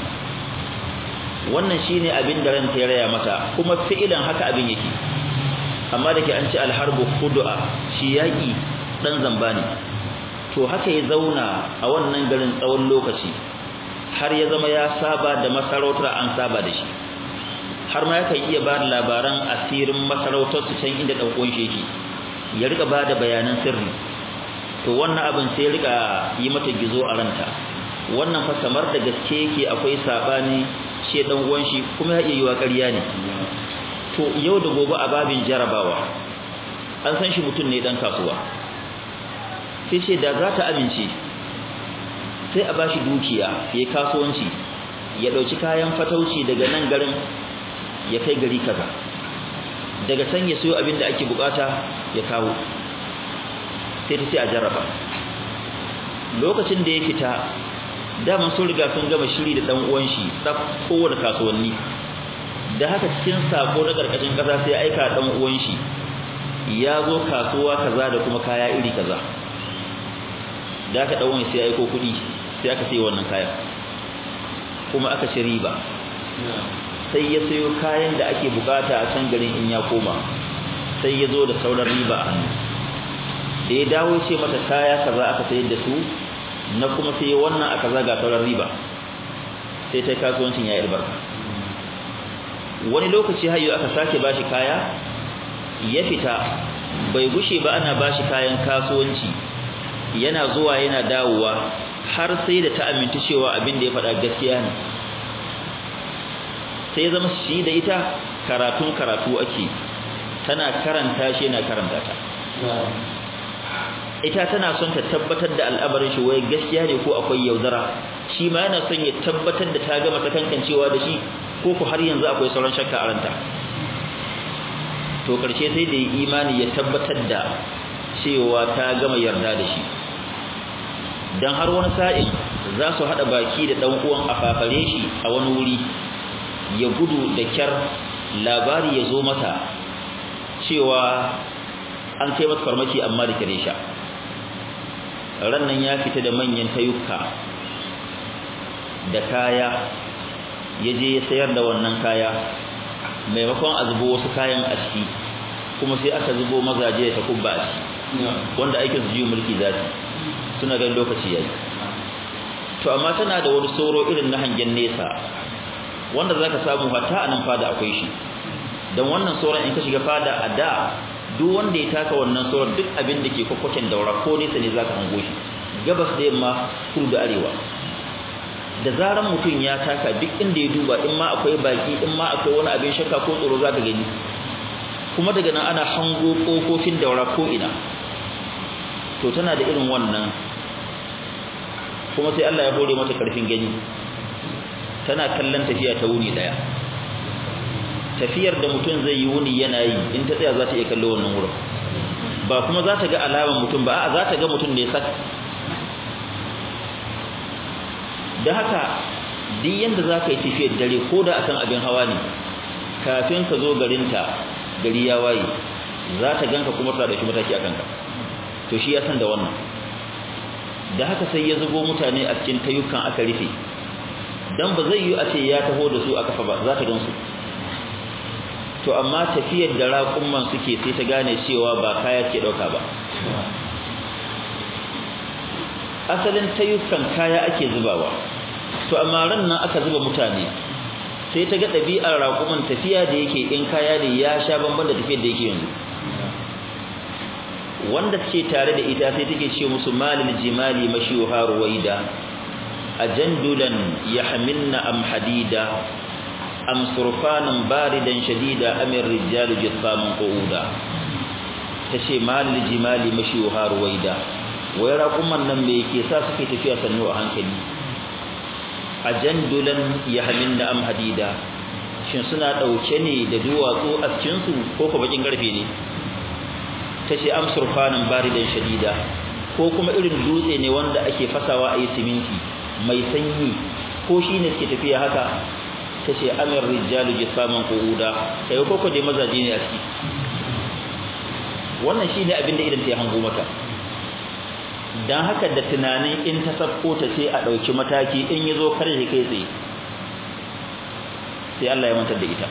wannan shine abin da ranta ya raya mata kuma fi'ilan haka abin yake amma da ke an ci alharbu khud'a shi yaki dan zamba ne to haka ya zauna a wannan garin tsawon lokaci har ya zama ya saba da masarautar an saba da shi har ma yakan iya ba da labaran asirin masarautar su can inda dan uwan shi yake ya rika ba da bayanan sirri to wannan abin sai ya rika yi mata gizo a ranta wannan fa kamar da gaske yake akwai sabani shi dan uwan shi kuma ya iya yiwa ƙarya ne to yau da gobe a babin jarabawa an san shi mutum ne dan kasuwa sai ce da za ta amince sai a bashi dukiya yayi kasuwanci ya dauki kayan fatauci daga nan garin ya kai gari kaza daga can ya sayo abin da ake bukata ya kawo sai ta ce a jarraba lokacin da ya fita daman sun riga sun gama shiri da dan uwan shi tsaf kowane kasuwanni da haka cikin sako na karkashin kasa sai aika dan uwan shi ya zo kasuwa kaza da kuma kaya iri kaza da aka dan sai aiko kuɗi sai aka sayi wannan kayan kuma aka ci riba sai ya sayo kayan da ake bukata a can garin in ya koma sai ya zo da sauran riba a hannu da ya dawo ce mata kaya kaza aka sayar da su na kuma sai wannan aka zaga sauran riba sai ta kasuwancin ya albarka wani lokaci hayo aka sake bashi kaya ya fita bai gushe ba ana bashi kayan kasuwanci yana zuwa yana dawowa har sai da ta aminta cewa abin da ya faɗa gaskiya ne sai zama shi da ita karatun karatu ake tana karanta shi yana karanta ta ita tana son ta tabbatar da al'amarin shi wai gaskiya ne ko akwai yaudara shi ma yana son ya tabbatar da ta gama ta kankancewa da shi ko ku har yanzu akwai sauran shakka a ranta to karshe sai da imani ya tabbatar da cewa ta gama yarda da shi dan har wani sa'in za su hada baki da dan uwan a fafare shi a wani wuri ya gudu da kyar labari ya zo mata cewa an kai masa farmaki amma da kire sha rannan ya fita da manyan tayuka da kaya ya je ya sayar da wannan kaya maimakon a zubo wasu kayan a ciki kuma sai aka zubo mazaje ta kubba a ciki wanda aikin su ji mulki za su suna ganin lokaci yayi to amma tana da wani sauro irin na hangen nesa wanda zaka samu hatta a nan fada akwai shi dan wannan sauran in ka shiga fada a da duk wanda ya taka wannan sauran duk abin da ke kwakwaken daura ko nesa ne zaka hango shi gabas da yamma kudu da arewa da zaran mutum ya taka duk inda ya duba in ma akwai baki in ma akwai wani abin shakka ko tsoro zaka gani kuma daga nan ana hango kofofin daura ko ina to tana da irin wannan kuma sai Allah ya hore mata karfin gani tana kallon tafiya ta wuni daya tafiyar da mutum zai yi wuni yana yi in ta tsaya za ta iya kallo wannan wurin ba kuma za ta ga alaman mutum ba a za ta ga mutum ne sak da haka duk yanda za ka yi tafiyar dare ko da akan abin hawa ne kafin ka zo garinta gari ya waye za ta ganka kuma ta dauki mataki akan ka to shi ya san da wannan da haka sai ya zubo mutane a cikin tayukan aka rufe dan ba zai yi a ce ya taho da su a kafa ba za ta gansu to amma tafiyar da raƙumman suke sai ta gane cewa ba kaya ke dauka ba asalin tayukan kaya ake zubawa to amma ran nan aka zuba mutane sai ta ga ɗabi'ar raƙuman tafiya da yake in kaya ne ya sha bamban da tafiyar da yake yanzu wanda suke tare da ita sai take ce musu malil jimali mashiha ruwaida ajandulan yahmilna am hadida am surfanan baridan shadida am ar-rijalu jissamun qu'uda tace malil jimali mashiha ruwaida wai raƙuman nan me yake sa suke tafiya sannu a hankali ajandulan yahmilna am hadida shin suna dauke ne da duwatsu a cikin su ko ko bakin garfe ne tace am surfanan baridan shadida ko kuma irin dutse ne wanda ake fasawa a yi siminti mai sanyi ko shine suke tafiya haka tace amir rijalu jisaman qu'uda kai ko ko dai mazaje ne a ciki wannan shine abin da idan ta hango mata dan haka da tunanin in ta sabko ta sai a dauki mataki in yazo karshe kai tsaye sai Allah ya mantar da ita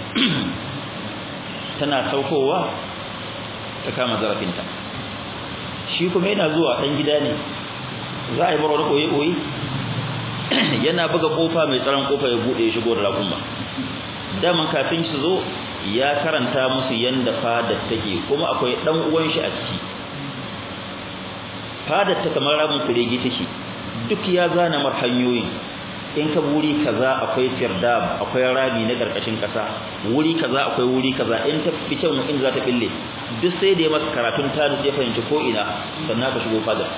tana saukowa ta kama zarafinta shi kuma yana zuwa dan gida ne za a yi bar wani koyi-koyi yana buga kofa mai tsaron kofa ya bude ya shigo da raƙumma daman kafin su zo ya karanta musu yanda fadar take kuma akwai dan uwan shi a ciki fadar ta kamar rabin kuregi take duk ya zana mar hanyoyin in ka wuri kaza akwai firdab akwai rami na karkashin kasa wuri kaza akwai wuri kaza in ta fi kyau in za ta bille duk sai da ya maka karatun ta ya fahimci ko ina sannan ka shigo fadar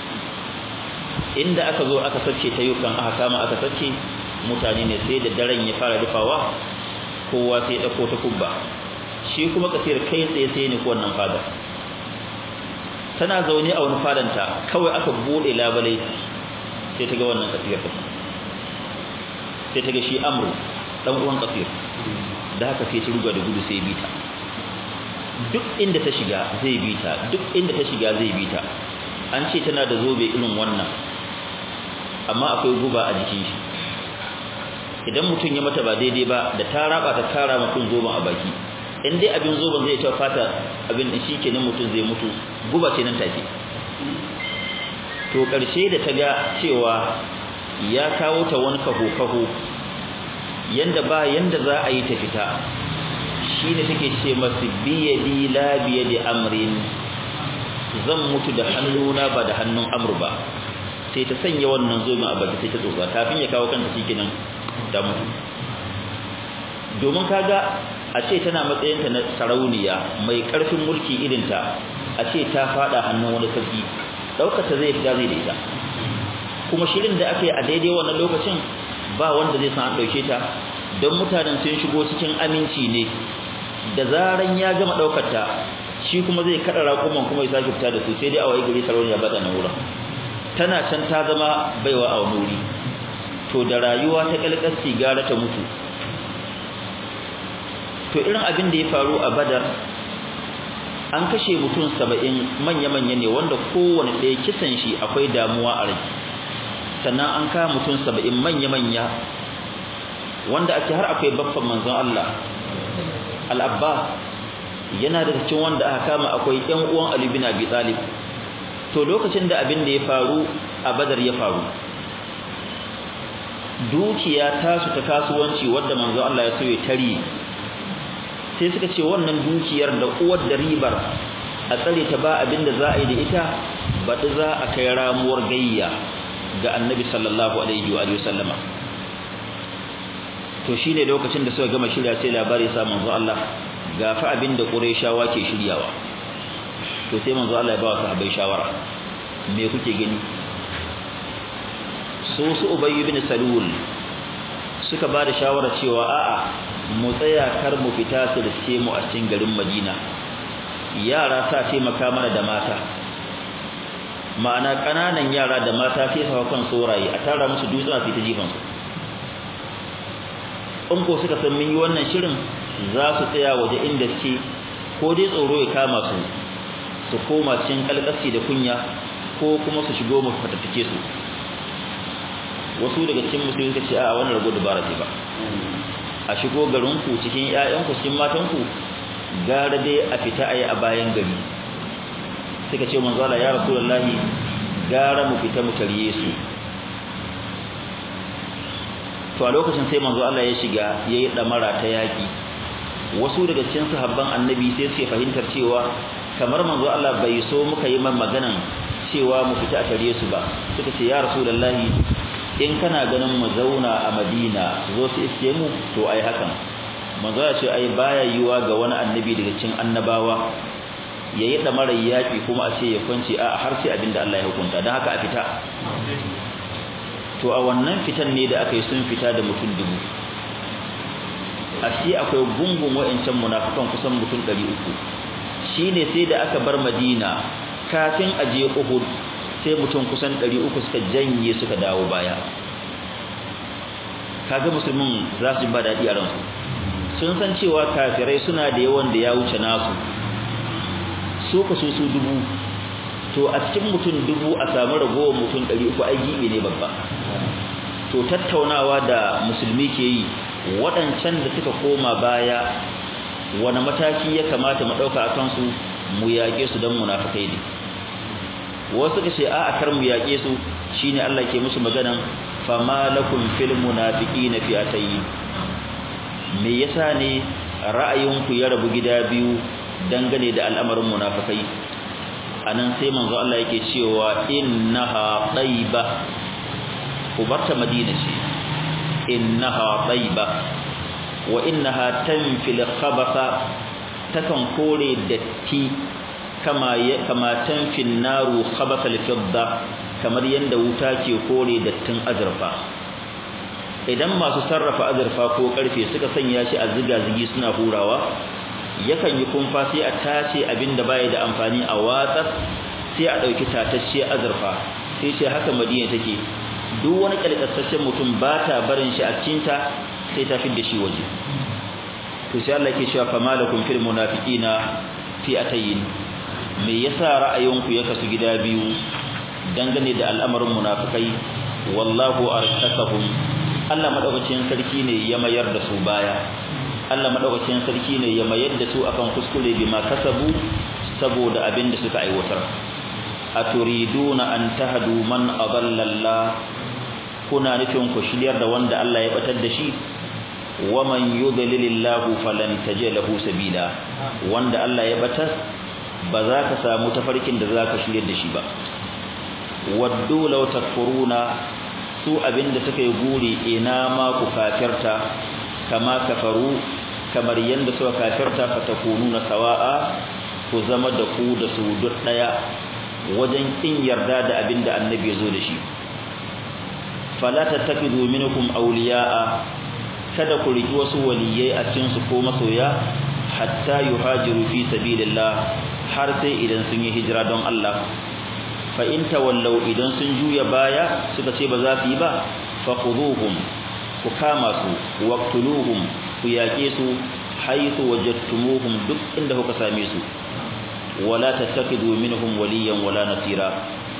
inda aka zo aka sace ta yukan aka kama aka sace mutane ne sai da daren ya fara rufawa kowa sai ya dauko ta kubba shi kuma kasir kai tsaye sai ne ko wannan fadar tana zaune a wani fadanta kawai aka bude labalai sai ta ga wannan kasir sai ta ga shi amru dan uwan kasir da haka sai ta ruga da gudu sai bita duk inda ta shiga zai bita duk inda ta shiga zai bita an ce tana da zobe irin wannan amma akwai guba a jikin shi idan mutum ya mata ba daidai ba da ta raba ta kara mutum zoben a baki in dai abin zoben zai ta fata abin din shi kenan mutum zai mutu guba ce nan take to karshe da ta ga cewa ya kawo ta wani kaho-kaho yanda ba yanda za a yi ta fita shi ne take ce masu biyadi la biyadi amrin zan mutu da hannuna ba da hannun amur ba sai ta sanya wannan zomin a baki sai ta tsotsa kafin ya kawo kanta shi kenan da mutu domin kaga a ce tana matsayinta na sarauniya mai karfin mulki irinta a ce ta fada hannun wani sarki daukar ta zai fita zai da ita kuma shirin da aka yi a daidai wannan lokacin ba wanda zai san an dauke ta don mutanen sun shigo cikin aminci ne da zaran ya gama daukar ta shi kuma zai kada raƙuman kuma ya sake fita da su sai dai a waye gari sarauniya ba ta nan wurin tana can ta zama baiwa a wani wuri to da rayuwa ta kalkasti gara ta mutu to irin abin da ya faru a badar an kashe mutum saba'in manya-manya ne wanda kowane ɗaya kisan shi akwai damuwa a rai sannan an kama mutum saba'in manya-manya wanda ake har akwai baffan manzon Allah al-Abbas yana da cikin wanda aka kama akwai ƴan uwan Ali bin Abi Talib to lokacin da abin da ya faru a Badar ya faru dukiya ta su ta kasuwanci wanda manzon Allah ya so ya tare sai suka ce wannan dukiyar da uwar da ribar a tsare ta ba abin da za a yi da ita baɗi za a kai ramuwar gayya ga annabi sallallahu alaihi wa sallama to shine lokacin da suka gama shirya sai labari sa manzo Allah ga fa abin da Qurayshawa ke shiryawa to sai manzo Allah ya ba sahabbai shawara me kuke gani su su Ubay ibn Salul suka ba da shawara cewa a'a mu tsaya kar mu fita su da mu a cikin garin Madina yara sa taimaka mana da mata ma'ana kananan yara da mata sai su kan soraye a tara musu dutsuna su ta jifan su in ko suka san mun yi wannan shirin za su tsaya waje inda suke ko dai tsoro ya kama su su koma cikin kalkasi da kunya ko kuma su shigo mu fatattake su wasu daga cikin musulmi suka ce a wannan rago dubara ce ba a shigo garin ku cikin ƴaƴan ku cikin matan ku gara dai a fita ayi a bayan gari suka ce manzo Allah ya rasulullahi gara mu fita mu tariye su to a lokacin sai manzo Allah ya shiga yayi damara ta yaki wasu daga cikin sahabban annabi sai suke fahimtar cewa kamar manzo Allah bai so muka yi man maganan cewa mu fita a tariye su ba suka ce ya rasulullahi in kana ganin mu zauna a Madina zo su iske mu to ai hakan manzo ya ce ai baya yiwa ga wani annabi daga cikin annabawa yayi da mara yaki kuma a ce ya kwance a har sai abinda Allah ya hukunta dan haka a fita to a wannan fitan ne da aka yi sun fita da mutum dubu a shi akwai gungun wa'ancan munafikan kusan mutum 300 shine sai da aka bar Madina kafin a je Uhud sai mutum kusan 300 suka janye suka dawo baya kaga musulmin za su ba daɗi a ransu sun san cewa kafirai suna da yawan da ya wuce nasu su ka su su dubu to a cikin mutum dubu a samu ragowar mutum 300 ai gibe ne babba to tattaunawa da musulmi ke yi waɗancan da suka koma baya wani mataki ya kamata mu ɗauka a kansu mu yaƙe su don munafukai ne wasu ka ce a a kar mu yaƙe su shine Allah ke musu maganan fama lakum fil munafiqina fi'atayn me yasa ne ra'ayinku ya rabu gida biyu dangane da al'amarin munafikai anan sai manzo Allah yake cewa innaha tayba ubarta madina ce innaha tayba wa innaha tanfil khabatha takan kore datti kama kama tanfil naru khabatha al-fidda kamar yanda wuta ke kore dattin azurfa idan masu sarrafa azurfa ko karfe suka sanya shi a ziga-zigi suna hurawa yakan yi kumfa sai a tace abinda baya da amfani a watsar sai a dauki tatacce azurfa sai ce haka madina take duk wani kalkasasshen mutum ba ta barin shi a cikinta sai ta fidda shi waje to sai Allah yake cewa famalakum fil munafiqina fi atayin me yasa ra'ayinku ya kasu gida biyu dangane da al'amarin munafikai wallahu arkasahum Allah madaukakin sarki ne ya mayar da su baya Allah madaukakin sarki ne ya mayar da su akan kuskure bima kasabu saboda abin da suka aiwatar aturiduna an tahdu man adalla Allah kuna nufin ku shiryar da wanda Allah ya batar da shi waman yudlilillahu falan tajid lahu sabila wanda Allah ya batar ba za ka samu tafarkin da za ka shiryar da shi ba waddu law takfuruna su abinda suka yi guri ina ma ku kafirta kama kafaru kamar yanda suka kafirta fatakununa sawa'a ku zama da ku da su duk daya wajen kin yarda da abinda annabi ya zo da shi fala tattakidu minkum awliya'a kada ku riki wasu waliyai a cikin su ko masoya hatta yuhajiru fi sabilillah har sai idan sun yi hijira don Allah fa in tawallaw idan sun juya baya suka ce ba za su yi ba fa khuduhum ku kama su waqtuluhum ku yake su haythu wajadtumuhum duk inda kuka same su wala tattakidu minhum waliyan wala nasira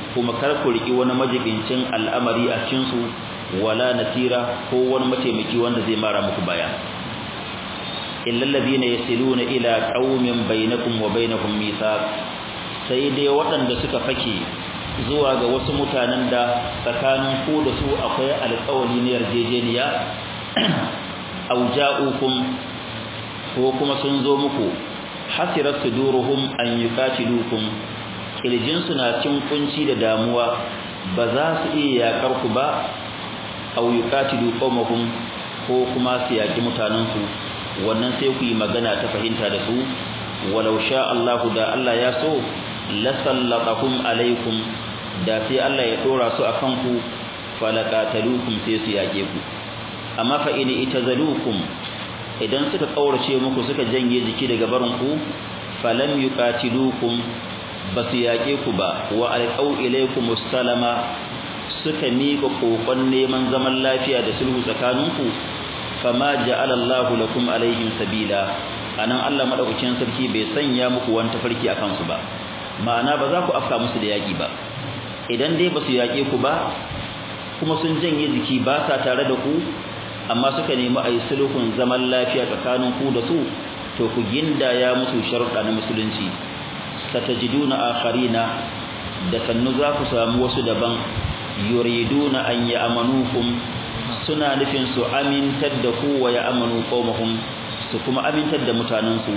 kuma kar ku riki wani majibincin al'amari a cikin su wala nasira ko wani mataimaki wanda zai mara muku baya illa alladhina yasiluna ila qaumin bainakum wa bainahum mithaq sai dai waɗanda suka fake zuwa ga wasu mutanen da tsakanin ku da su akwai alƙawari ne yarjejeniya aw ja'ukum ko kuma sun zo muku hasirat suduruhum an yuqatilukum kirjin su na cin kunci da damuwa ba za su iya yakar ku ba aw yuqatilu qawmahum ko kuma su yaki mutanen su wannan sai ku yi magana ta fahimta da su walau sha Allahu da Allah ya so la sallatakum alaikum da sai Allah ya dora su akan ku falaqatalukum sai su yake ku amma fa in itazalukum idan suka kaurace muku suka janye jiki daga barin ku falam yuqatilukum basu yake ku ba wa alqau ilaykum salama suka miƙa kokon neman zaman lafiya da sulhu tsakaninku fama ja'ala Allahu lakum alaihim sabila anan Allah madaukakin sarki bai sanya muku wani tafarki akan su ba ma'ana ba za ku afka musu da yaki ba idan dai basu yake ku ba kuma sun janye jiki ba sa tare da ku amma suka nemi ayi sulhun zaman lafiya tsakanin ku da su to ku gindaya musu sharuɗa na musulunci satajiduna akharina da sannu za ku samu wasu daban yuriduna an ya'manukum suna nufin su amintar da ku wa ya'manu qaumahum su kuma amintar da mutanensu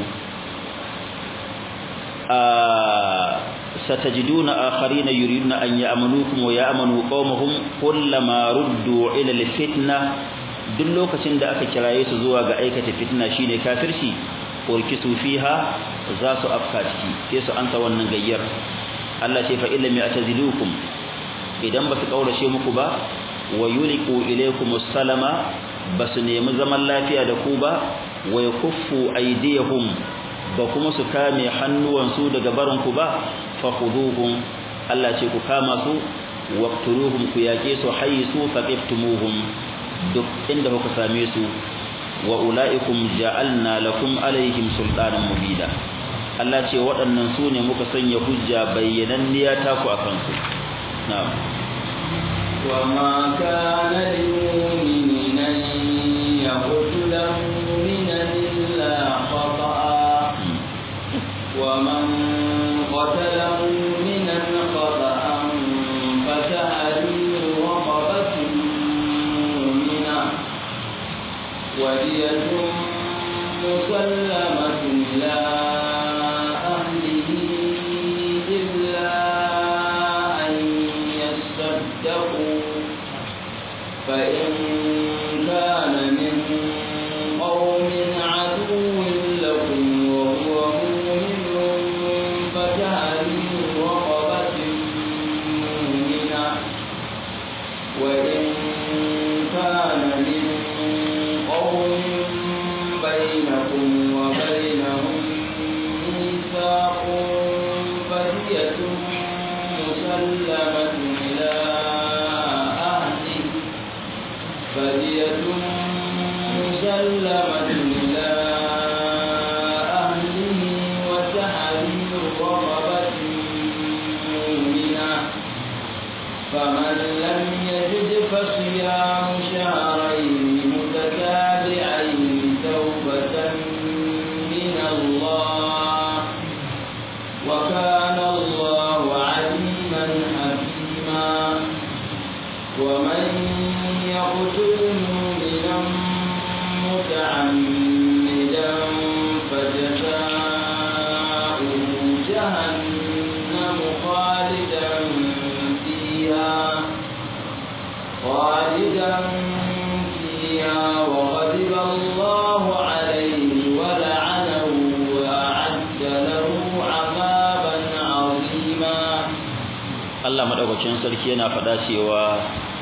a satajiduna akharina yuriduna an ya'manukum wa ya'manu qaumahum kullama ruddu ila alfitna duk lokacin da aka kiraye su zuwa ga aikata fitna shine kafirci urkisu fiha za su afka ciki sai su anta wannan gayyar Allah ce fa illam ya'tazilukum idan ba su kaurace muku ba wa yuliqu ilaykum salama basu nemi zaman lafiya da ku ba wa yakuffu aydiyahum ba kuma su kame hannuwansu daga barin ku ba fa khuduhum Allah ce ku kama su waqtuluhum ku yake su haythu faqiftumuhum duk inda kuka same su wa ulaikum ja'alna lakum alaihim sultanan mubida Allah ce waɗannan su ne muka sanya hujja bayyananniya ta ku akan su na'am وما كان لمؤمن أن يقتل مؤمنا إلا خطأ ومن قتل مؤمنا خطأ فتحرير رقبة مؤمنة ودية مسلمة إلى أهله إلا أن يصدقوا فإن كان من قوم عدو لكم وهو مؤمن فتحرير رقبة مؤمنة وإن كان من قوم بينكم وبينهم ميثاق فدية مسلمة إلى أهله فدية مسلمة إلى أهله وتحرير رقبة مؤمنة فمن لم يجد فصيام شهرين متتابعين توبة من الله وكان الله عليما حكيما ومن يقتل مؤمنا متعمدا فجزاؤه جهنم خالدا فيها خالدا فيها وغضب الله عليه ولعنه وأعد له عذابا عظيما Allah madaukakin sarki yana faɗa cewa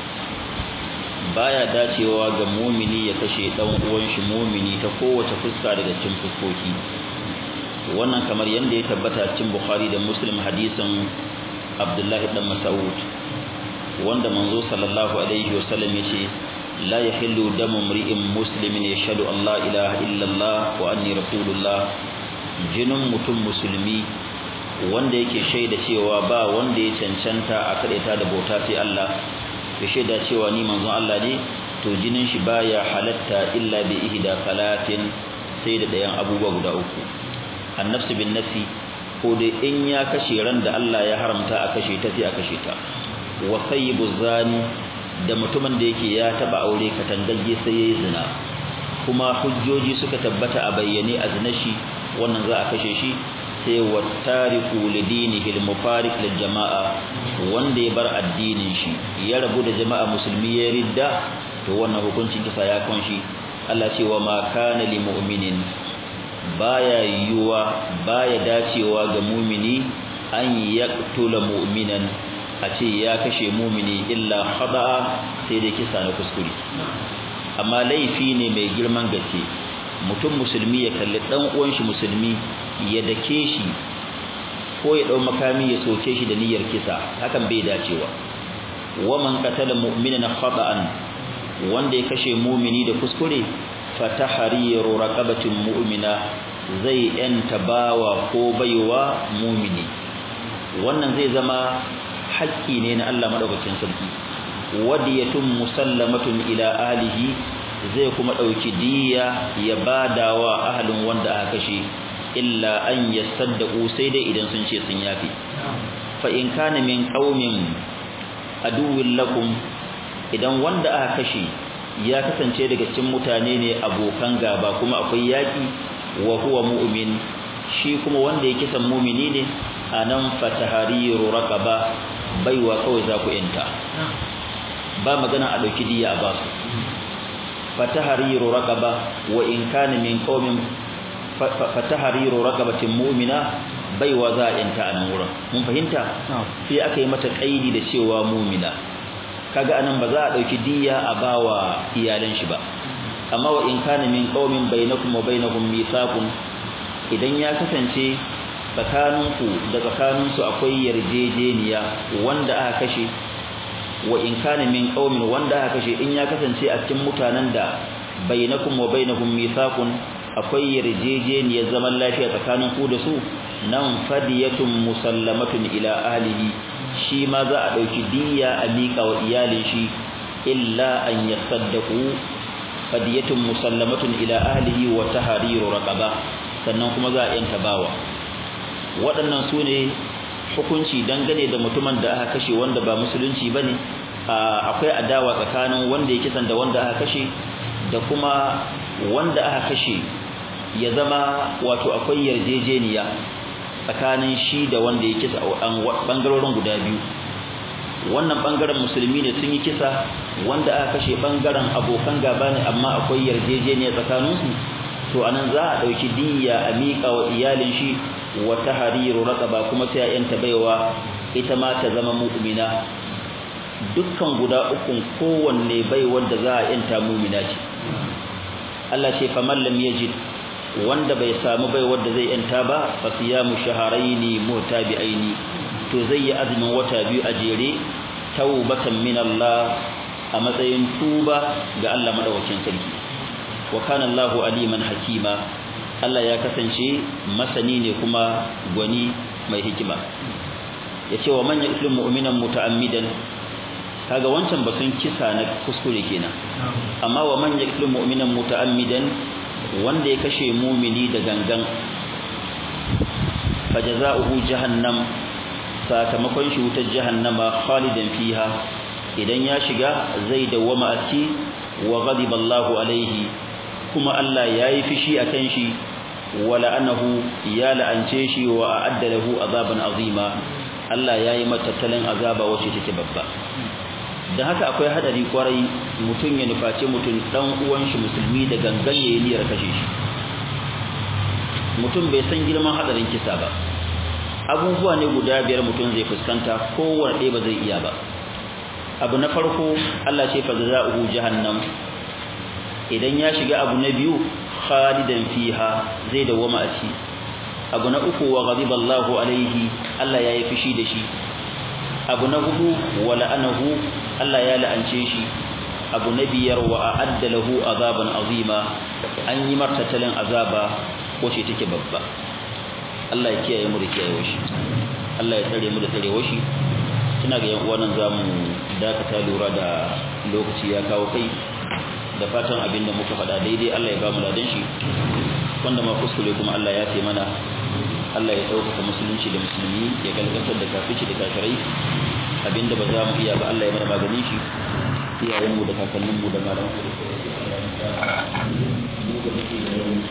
baya dacewa ga mumini ya kashe dan uwan shi mumini ta kowace fuska daga cikin fuskoki wannan kamar yanda ya tabbata cikin Bukhari da Muslim hadisin Abdullahi dan Mas'ud wanda manzo sallallahu alaihi wasallam yace la yahillu damu mri'in muslimin yashhadu an la ilaha illa Allah wa anni rasulullah jinin mutum musulmi wanda yake shaida cewa ba wanda ya cancanta a kadaita da bauta sai Allah ya shaida cewa ni manzon Allah ne to jinin shi baya halatta illa bi ihda salatin sai da dayan abubuwa guda uku annafsu bin nafsi ko dai in ya kashe ran da Allah ya haramta a kashe ta sai a kashe ta wa sayyibu zani da mutumin da yake ya taba aure katangagge sai yayi zina kuma hujjoji suka tabbata a bayyane a zina shi wannan za a kashe shi sai wa tariku lidinihi al-mufariq lil jama'a wanda ya bar addinin shi ya rabu da jama'a musulmi ya ridda to wannan hukuncin kisa ya kunshi Allah ce wa ma kana lil mu'minin baya yiwuwa baya dacewa ga mumini an yaqtula mu'minan a ce ya kashe mumini illa khada'a sai dai kisa na kuskure amma laifi ne mai girman gaske mutum musulmi ya kalli dan uwan shi musulmi ya dake shi ko ya dau makami ya soke shi da niyyar kisa hakan bai dacewa wa man qatala mu'minan khata'an wanda ya kashe mumini da kuskure fatahriru raqabatin mu'mina zai yanta bawa ko baiwa mumini wannan zai zama haƙƙi ne na Allah madaukakin sarki wadiyatun musallamatun ila ahlihi zai kuma dauki diya ya badawa ahlin wanda aka kashe illa an yasaddaqu sai dai idan sun ce sun yafi fa in kana min qaumin aduwwil lakum idan wanda aka kashe ya kasance daga cikin mutane ne abokan gaba kuma akwai yaki wa huwa mu'min shi kuma wanda yake san mu'mini ne anan fatahariru raqaba baiwa kawai za ku yanta ba magana a dauki diya a basu fatahariru raqaba wa in kana min qaumin fatahariru raqabatin mu'mina baiwa za a yanta anan wurin mun fahimta sai aka yi mata kaidi da cewa mu'mina kaga anan ba za a dauki diya a bawa iyalan shi ba amma wa in kana min qaumin bainakum wa bainahum mithaqun idan ya kasance tsakaninku da tsakaninsu akwai yarjejeniya wanda aka kashe wa in kana min qaumin wanda aka kashe in ya kasance a cikin mutanen da bainakum wa bainahum mithaqun akwai yarjejeniyar zaman lafiya tsakanin ku da su nan fadiyatun musallamatun ila ahlihi shi ma za a dauki diyya a mika wa iyalin shi illa an yasaddaqu fadiyatun musallamatun ila ahlihi wa tahriru raqaba sannan kuma za a yanta bawa waɗannan su ne hukunci dangane da mutumin da aka kashe wanda ba musulunci ba ne akwai adawa tsakanin wanda ya kisan da wanda aka kashe da kuma wanda aka kashe ya zama wato akwai yarjejeniya tsakanin shi da wanda ya kisa bangarorin guda biyu wannan bangaren musulmi ne sun yi kisa wanda aka kashe bangaren abokan gaba ne amma akwai yarjejeniya tsakaninsu to anan za a ɗauki diyya a miƙa wa iyalin shi wa tahriru raqaba kuma sai a yanta baiwa ita ma ta zama mu'mina dukkan guda ukun kowanne bai wanda za a yanta mu'mina ce Allah ce faman lam yajid wanda bai samu bai wanda zai yanta ba fa siyamu shahrayn mutabi'aini to zai yi azumin wata biyu a jere taubatan min Allah a matsayin tuba ga Allah madaukakin sarki wa kana Allahu aliman hakima Allah ya kasance masani ne kuma gwani mai hikima yace wa man yaqtul mu'minan muta'ammidan kaga wancan batun kisa na kuskure kenan amma wa man yaqtul mu'minan muta'ammidan wanda ya kashe mumini da gangan fajaza'uhu jahannam sakamakon shi wutar jahannama khalidan fiha idan ya shiga zai dawwama a ciki wa ghadiba Allahu alaihi kuma Allah yayi fishi akan shi wa la'anahu ya la'ance shi wa a'adda lahu azaban azima Allah yayi mata tattalin azaba wacce take babba dan haka akwai hadari kwarai mutun ya nufaci mutun dan uwan shi musulmi da gangan yayi niyyar kashe shi mutum bai san girman hadarin kisa ba abubuwa ne guda biyar mutum zai fuskanta kowanne ɗaya ba zai iya ba abu na farko Allah ce fa jazaohu jahannam idan ya shiga abu na biyu khalidan fiha zai dawama a ci abu na uku wa ghadiba Allahu alaihi Allah ya yi fushi da shi abu na hudu wa la'anahu Allah ya la'ance shi abu na biyar wa a'adda lahu azaban azima an yi martatalin azaba ko ce take babba Allah ya kiyaye mu da kiyaye shi Allah ya tsare mu da tsarewar shi ina ga yan uwan zamu dakata lura da lokaci ya kawo kai da fatan abin da muka faɗa daidai Allah ya ba mu ladan shi wanda ma kuskure kuma Allah ya ce mana Allah ya ɗaukaka musulunci da musulmi ya galgatar da kafici da kafirai abinda ba za mu iya ba Allah ya mana maganin shi iyayenmu da kakanninmu da malamanmu da